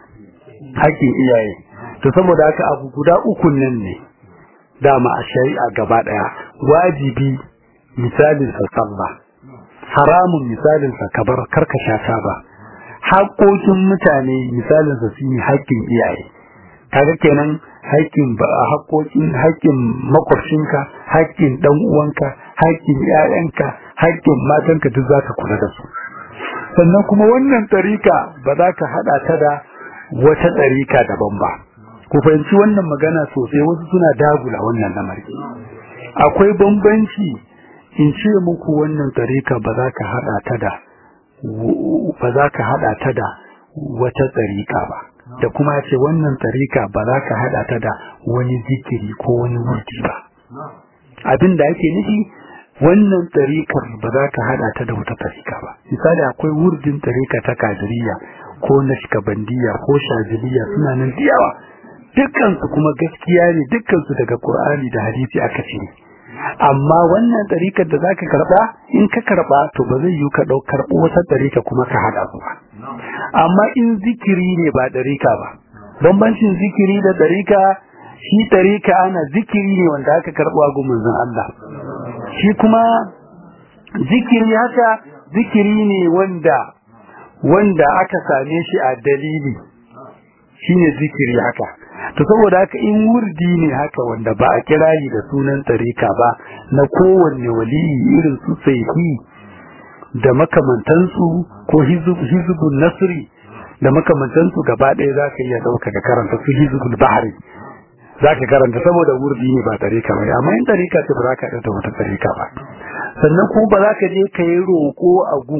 haƙƙin iyaye to saboda haka abu guda uku nan ne dama a shari'a gaba daya wajibi misalin sa sallah haramun misalin sa kabar karkasha ta ba haƙoƙin mutane misalin sa shine haƙƙin iyaye kaga kenan haƙƙin ba haƙoƙin haƙƙin makwabcinka haƙƙin dan uwanka haƙƙin ƴaƴanka haƙƙin matanka duk zaka kula da su sannan kuma wannan tsarika ba za ka hada ta da wata tsarika daban ba ku fahimci wannan magana sosai wasu suna dagula wannan lamari akwai bambanci in ce muku wannan tsarika ba za ka hada ta da ba za ka hada ta da wata tsarika ba da kuma ce wannan tarika ba za ka hada ta da wani zikiri ko wani wurdi ba abin da ake nufi wannan tarikar ba za ka hada ta da wata tarika ba misali akwai wurdin tarika ta kadiriya ko nashkabandiya ko shaziliya suna nan da yawa dukkansu kuma gaskiya ne dukkansu daga qur'ani da hadisi aka cire amma wannan tarikar da zaka karba in ka karba to ba zai yi ka dau karbo wata tarika kuma ka hada su ba amma in zikiri ne ba tarika ba bambancin zikiri da tarika shi tarika ana zikiri ne wanda aka karbo a gumin Allah shi kuma zikiri haka zikiri ne wanda wanda aka same shi a dalili shine zikiri haka to saboda haka in wurdi ne haka wanda ba a kira yi da sunan tarika ba na kowanne waliyi irin su saifi da makamantansu ko hizbun nasri da makamantansu gaba ɗaya za ka iya ɗauka ka karanta su hizbul bahari za ka karanta saboda wurdi ne ba tarika ba amma in tarika ce ba za ka ɗauka wata tarika ba sannan kuma ba za ka je ka yi roƙo a gun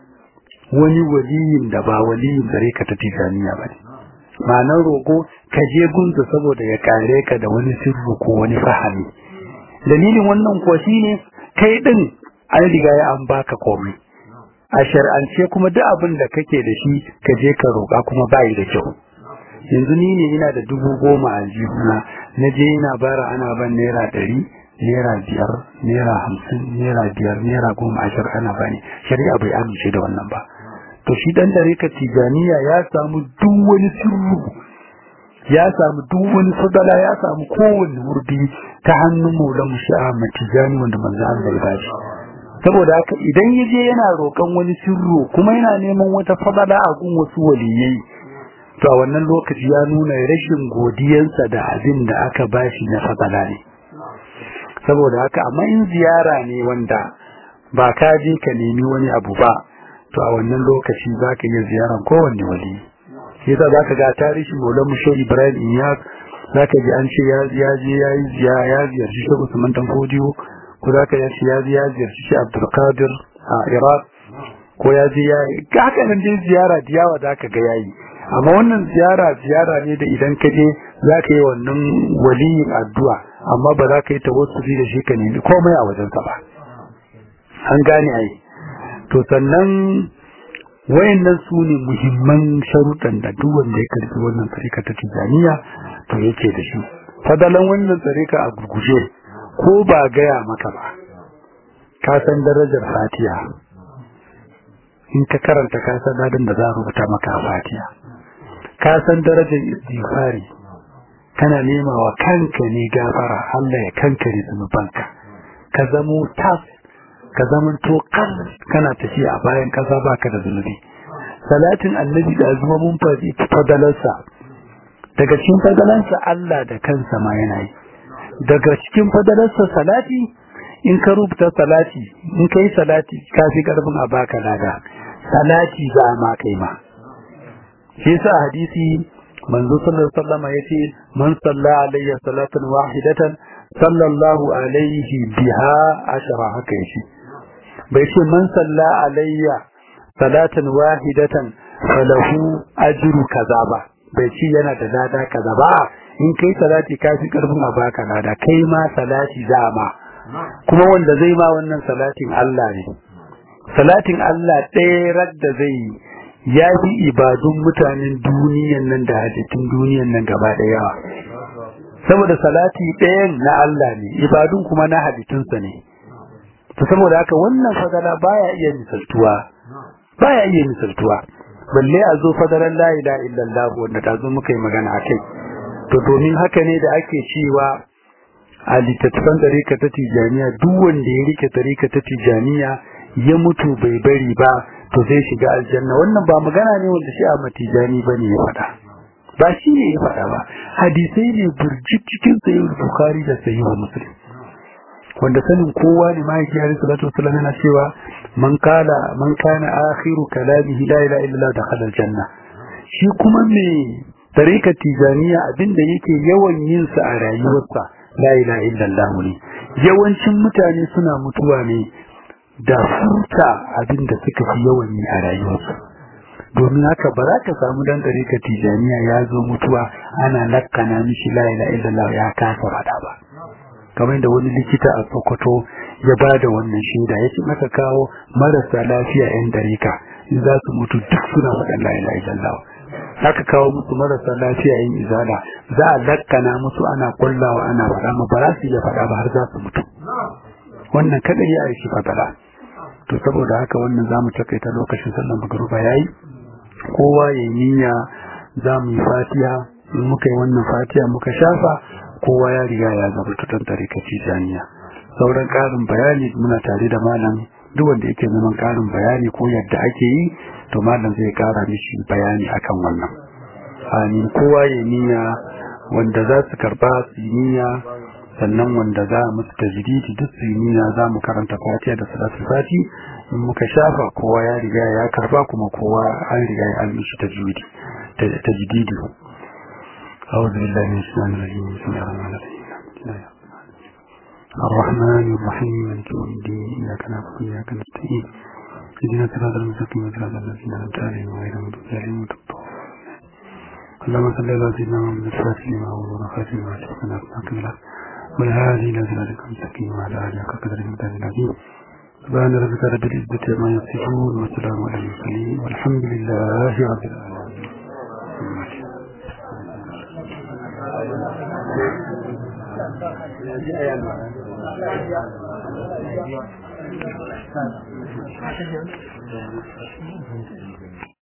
wani waliyin da ba waliyin tarika ta tijaniya ba ne ma'anar roƙo ka je gunsa saboda ya kare ka da wani sirru ko wani fahimi dalilin wannan kuwa shine kai din an riga ya an baka komai a shar'ance kuma duk abin da kake da shi ka je ka roƙa kuma bayi da kyau yanzu ni ne ina da dubu goma a jihuna na je ina bara ana ban naira ɗari naira biyar naira hamsin naira biyar naira goma ashirin ana bani shari'a bai amince da wannan ba to shi dan dariƙar tijaniya ya samu duk wani sirru ya samu duk wani fadala ya samu kowanne wurdi ta hannun maulan musha'a matijani wanda manzo Allah ya bashi saboda haka idan ya je yana roƙon wani sirru kuma yana neman wata fadala a gun wasu waliyai to a wannan lokaci ya nuna rashin godiyansa da abin da aka bashi na fadala ne saboda haka amma in ziyara ne wanda ba ka je ka nemi wani abu ba to a wannan lokaci za ka iya ziyaran kowanne wali shi yasa za ka ga tarihi maulan musho ibrahim iyas za ka ji an ce ya je ya yi ya ziyarci shi usman dan fodiyo ko za ka ya ce ya je ya ziyarci shi abdulkadir a iraq ko ya je ya yi haka nan dai ziyara da yawa za ka ga ya yi amma wannan ziyara ziyara ne da idan ka je za ka yi wannan waliyin addu'a amma ba za ka yi tawassuli da shi ka nemi komai a wajensa ba an gane ai to sannan wayannan su ne muhimman sharuɗan da duk wanda ya karbi wannan tsarika ta tijaniya to yake da shi fadalan wannan tsarika a gurguje ko ba gaya maka ba ka san darajar fatiha in ka karanta ka san dadin da za a rubuta maka a fatiha ka san darajar istighfari kana nema wa kanka ne gafara Allah ya kankare zunubanka ka zamo tas ka zaman to kan kana tafiya a bayan kasa baka da zunubi salatin annabi da azuma mun faɗi fadalarsa daga cikin fadalarsa Allah da kansa ma yana yi daga cikin fadalarsa salati in ka rubuta salati in ka yi salati ka fi karfin a baka lada salati za ma kai ma shi yasa hadisi manzo sallallahu alaihi wasallam yace man salla alayya salatan wahidatan sallallahu alaihi biha ashara haka yace bai ce man salla alayya salatan wahidatan falahu ajru kaza ba bai ce yana da lada kaza ba in kai salati ka fi karfin a baka lada kai ma salati zama kuma wanda zai ma wannan salatin Allah ne salatin Allah ɗaya radda zai yi ya fi ibadun mutanen duniyan nan da halittun duniyan nan gaba da yawa saboda salati ɗayan na Allah ne ibadun kuma na halittunsa ne to saboda haka wannan fadala baya iya misaltuwa baya iya misaltuwa balle a zo fadalan la ilaha illallah wanda ta zo muka yi magana akai to domin haka ne da ake cewa a littattafan tarika ta tijaniya duk wanda ya rike tarika ta tijaniya ya mutu bai bari ba to zai shiga aljanna wannan ba magana ne wanda shi a matijani bane ya faɗa ba shi ne ya faɗa ba hadisai ne burjik cikin sahih bukhari da sahih muslim wanda sanin kowa ne mahaifi alaihi salatu wasallam yana cewa man kala man kana akhiru kalamihi la ilaha illallah dakhala aljanna shi kuma me tarika tijaniya abinda yake yawan yin sa a rayuwarsa la ilaha illallah ne yawancin mutane suna mutuwa ne da furta abinda suka fi yawan yi a rayuwarsu domin haka ba za ka samu dan ɗarika tijaniya ya zo mutuwa ana lakkana mishi la ilaha illallah ya kasa faɗa ba kamar da wani likita a Sokoto ya ba da wannan shaida ya ce maka kawo marasa lafiya yan ɗarika in za su mutu duk suna faɗan la ilaha illallah haka kawo musu marasa lafiya yan izala za a lakkana musu ana kullawa ana faɗa ma ba za su iya faɗa ba har za su mutu wannan kadai ya aiki fadala to saboda haka wannan zamu takaita lokacin sallar magruba yayi kowa ya niyya zamu yi fatiha in muka yi wannan fatiha muka shafa kowa ya riga ya zama tutan tarikaci jami'a sauran karin bayani muna tare da malam duk wanda yake neman karin bayani ko yadda ake yi to malam zai kara mishi bayani akan wannan amin kowa ya niyya wanda za su karba su niyya sannan wanda za mu tajdidi duk siniya za mu karanta fatiha da salatu fati in muka shafa kowa ya riga ya karba kuma kowa an riga ya an mishi tajwidi tajdidi أعوذ بالله من الشيطان الرجيم بسم الله الرحمن الرحيم الرحمن الرحيم مالك يوم الدين إياك نعبد وإياك نستعين اهدنا الصراط المستقيم صراط الذين أنعمت عليهم غير المغضوب عليهم ولا الضالين اللهم صل على سيدنا محمد الفاتح لما أول وخاتم ما سبقنا أصنعك والهادي إلى صراطك المستقيم وعلى آله حق قدره المقدار العظيم سبحان ربك رب العزة عما يصفون وسلام على المرسلين والحمد لله رب العالمين Thank you.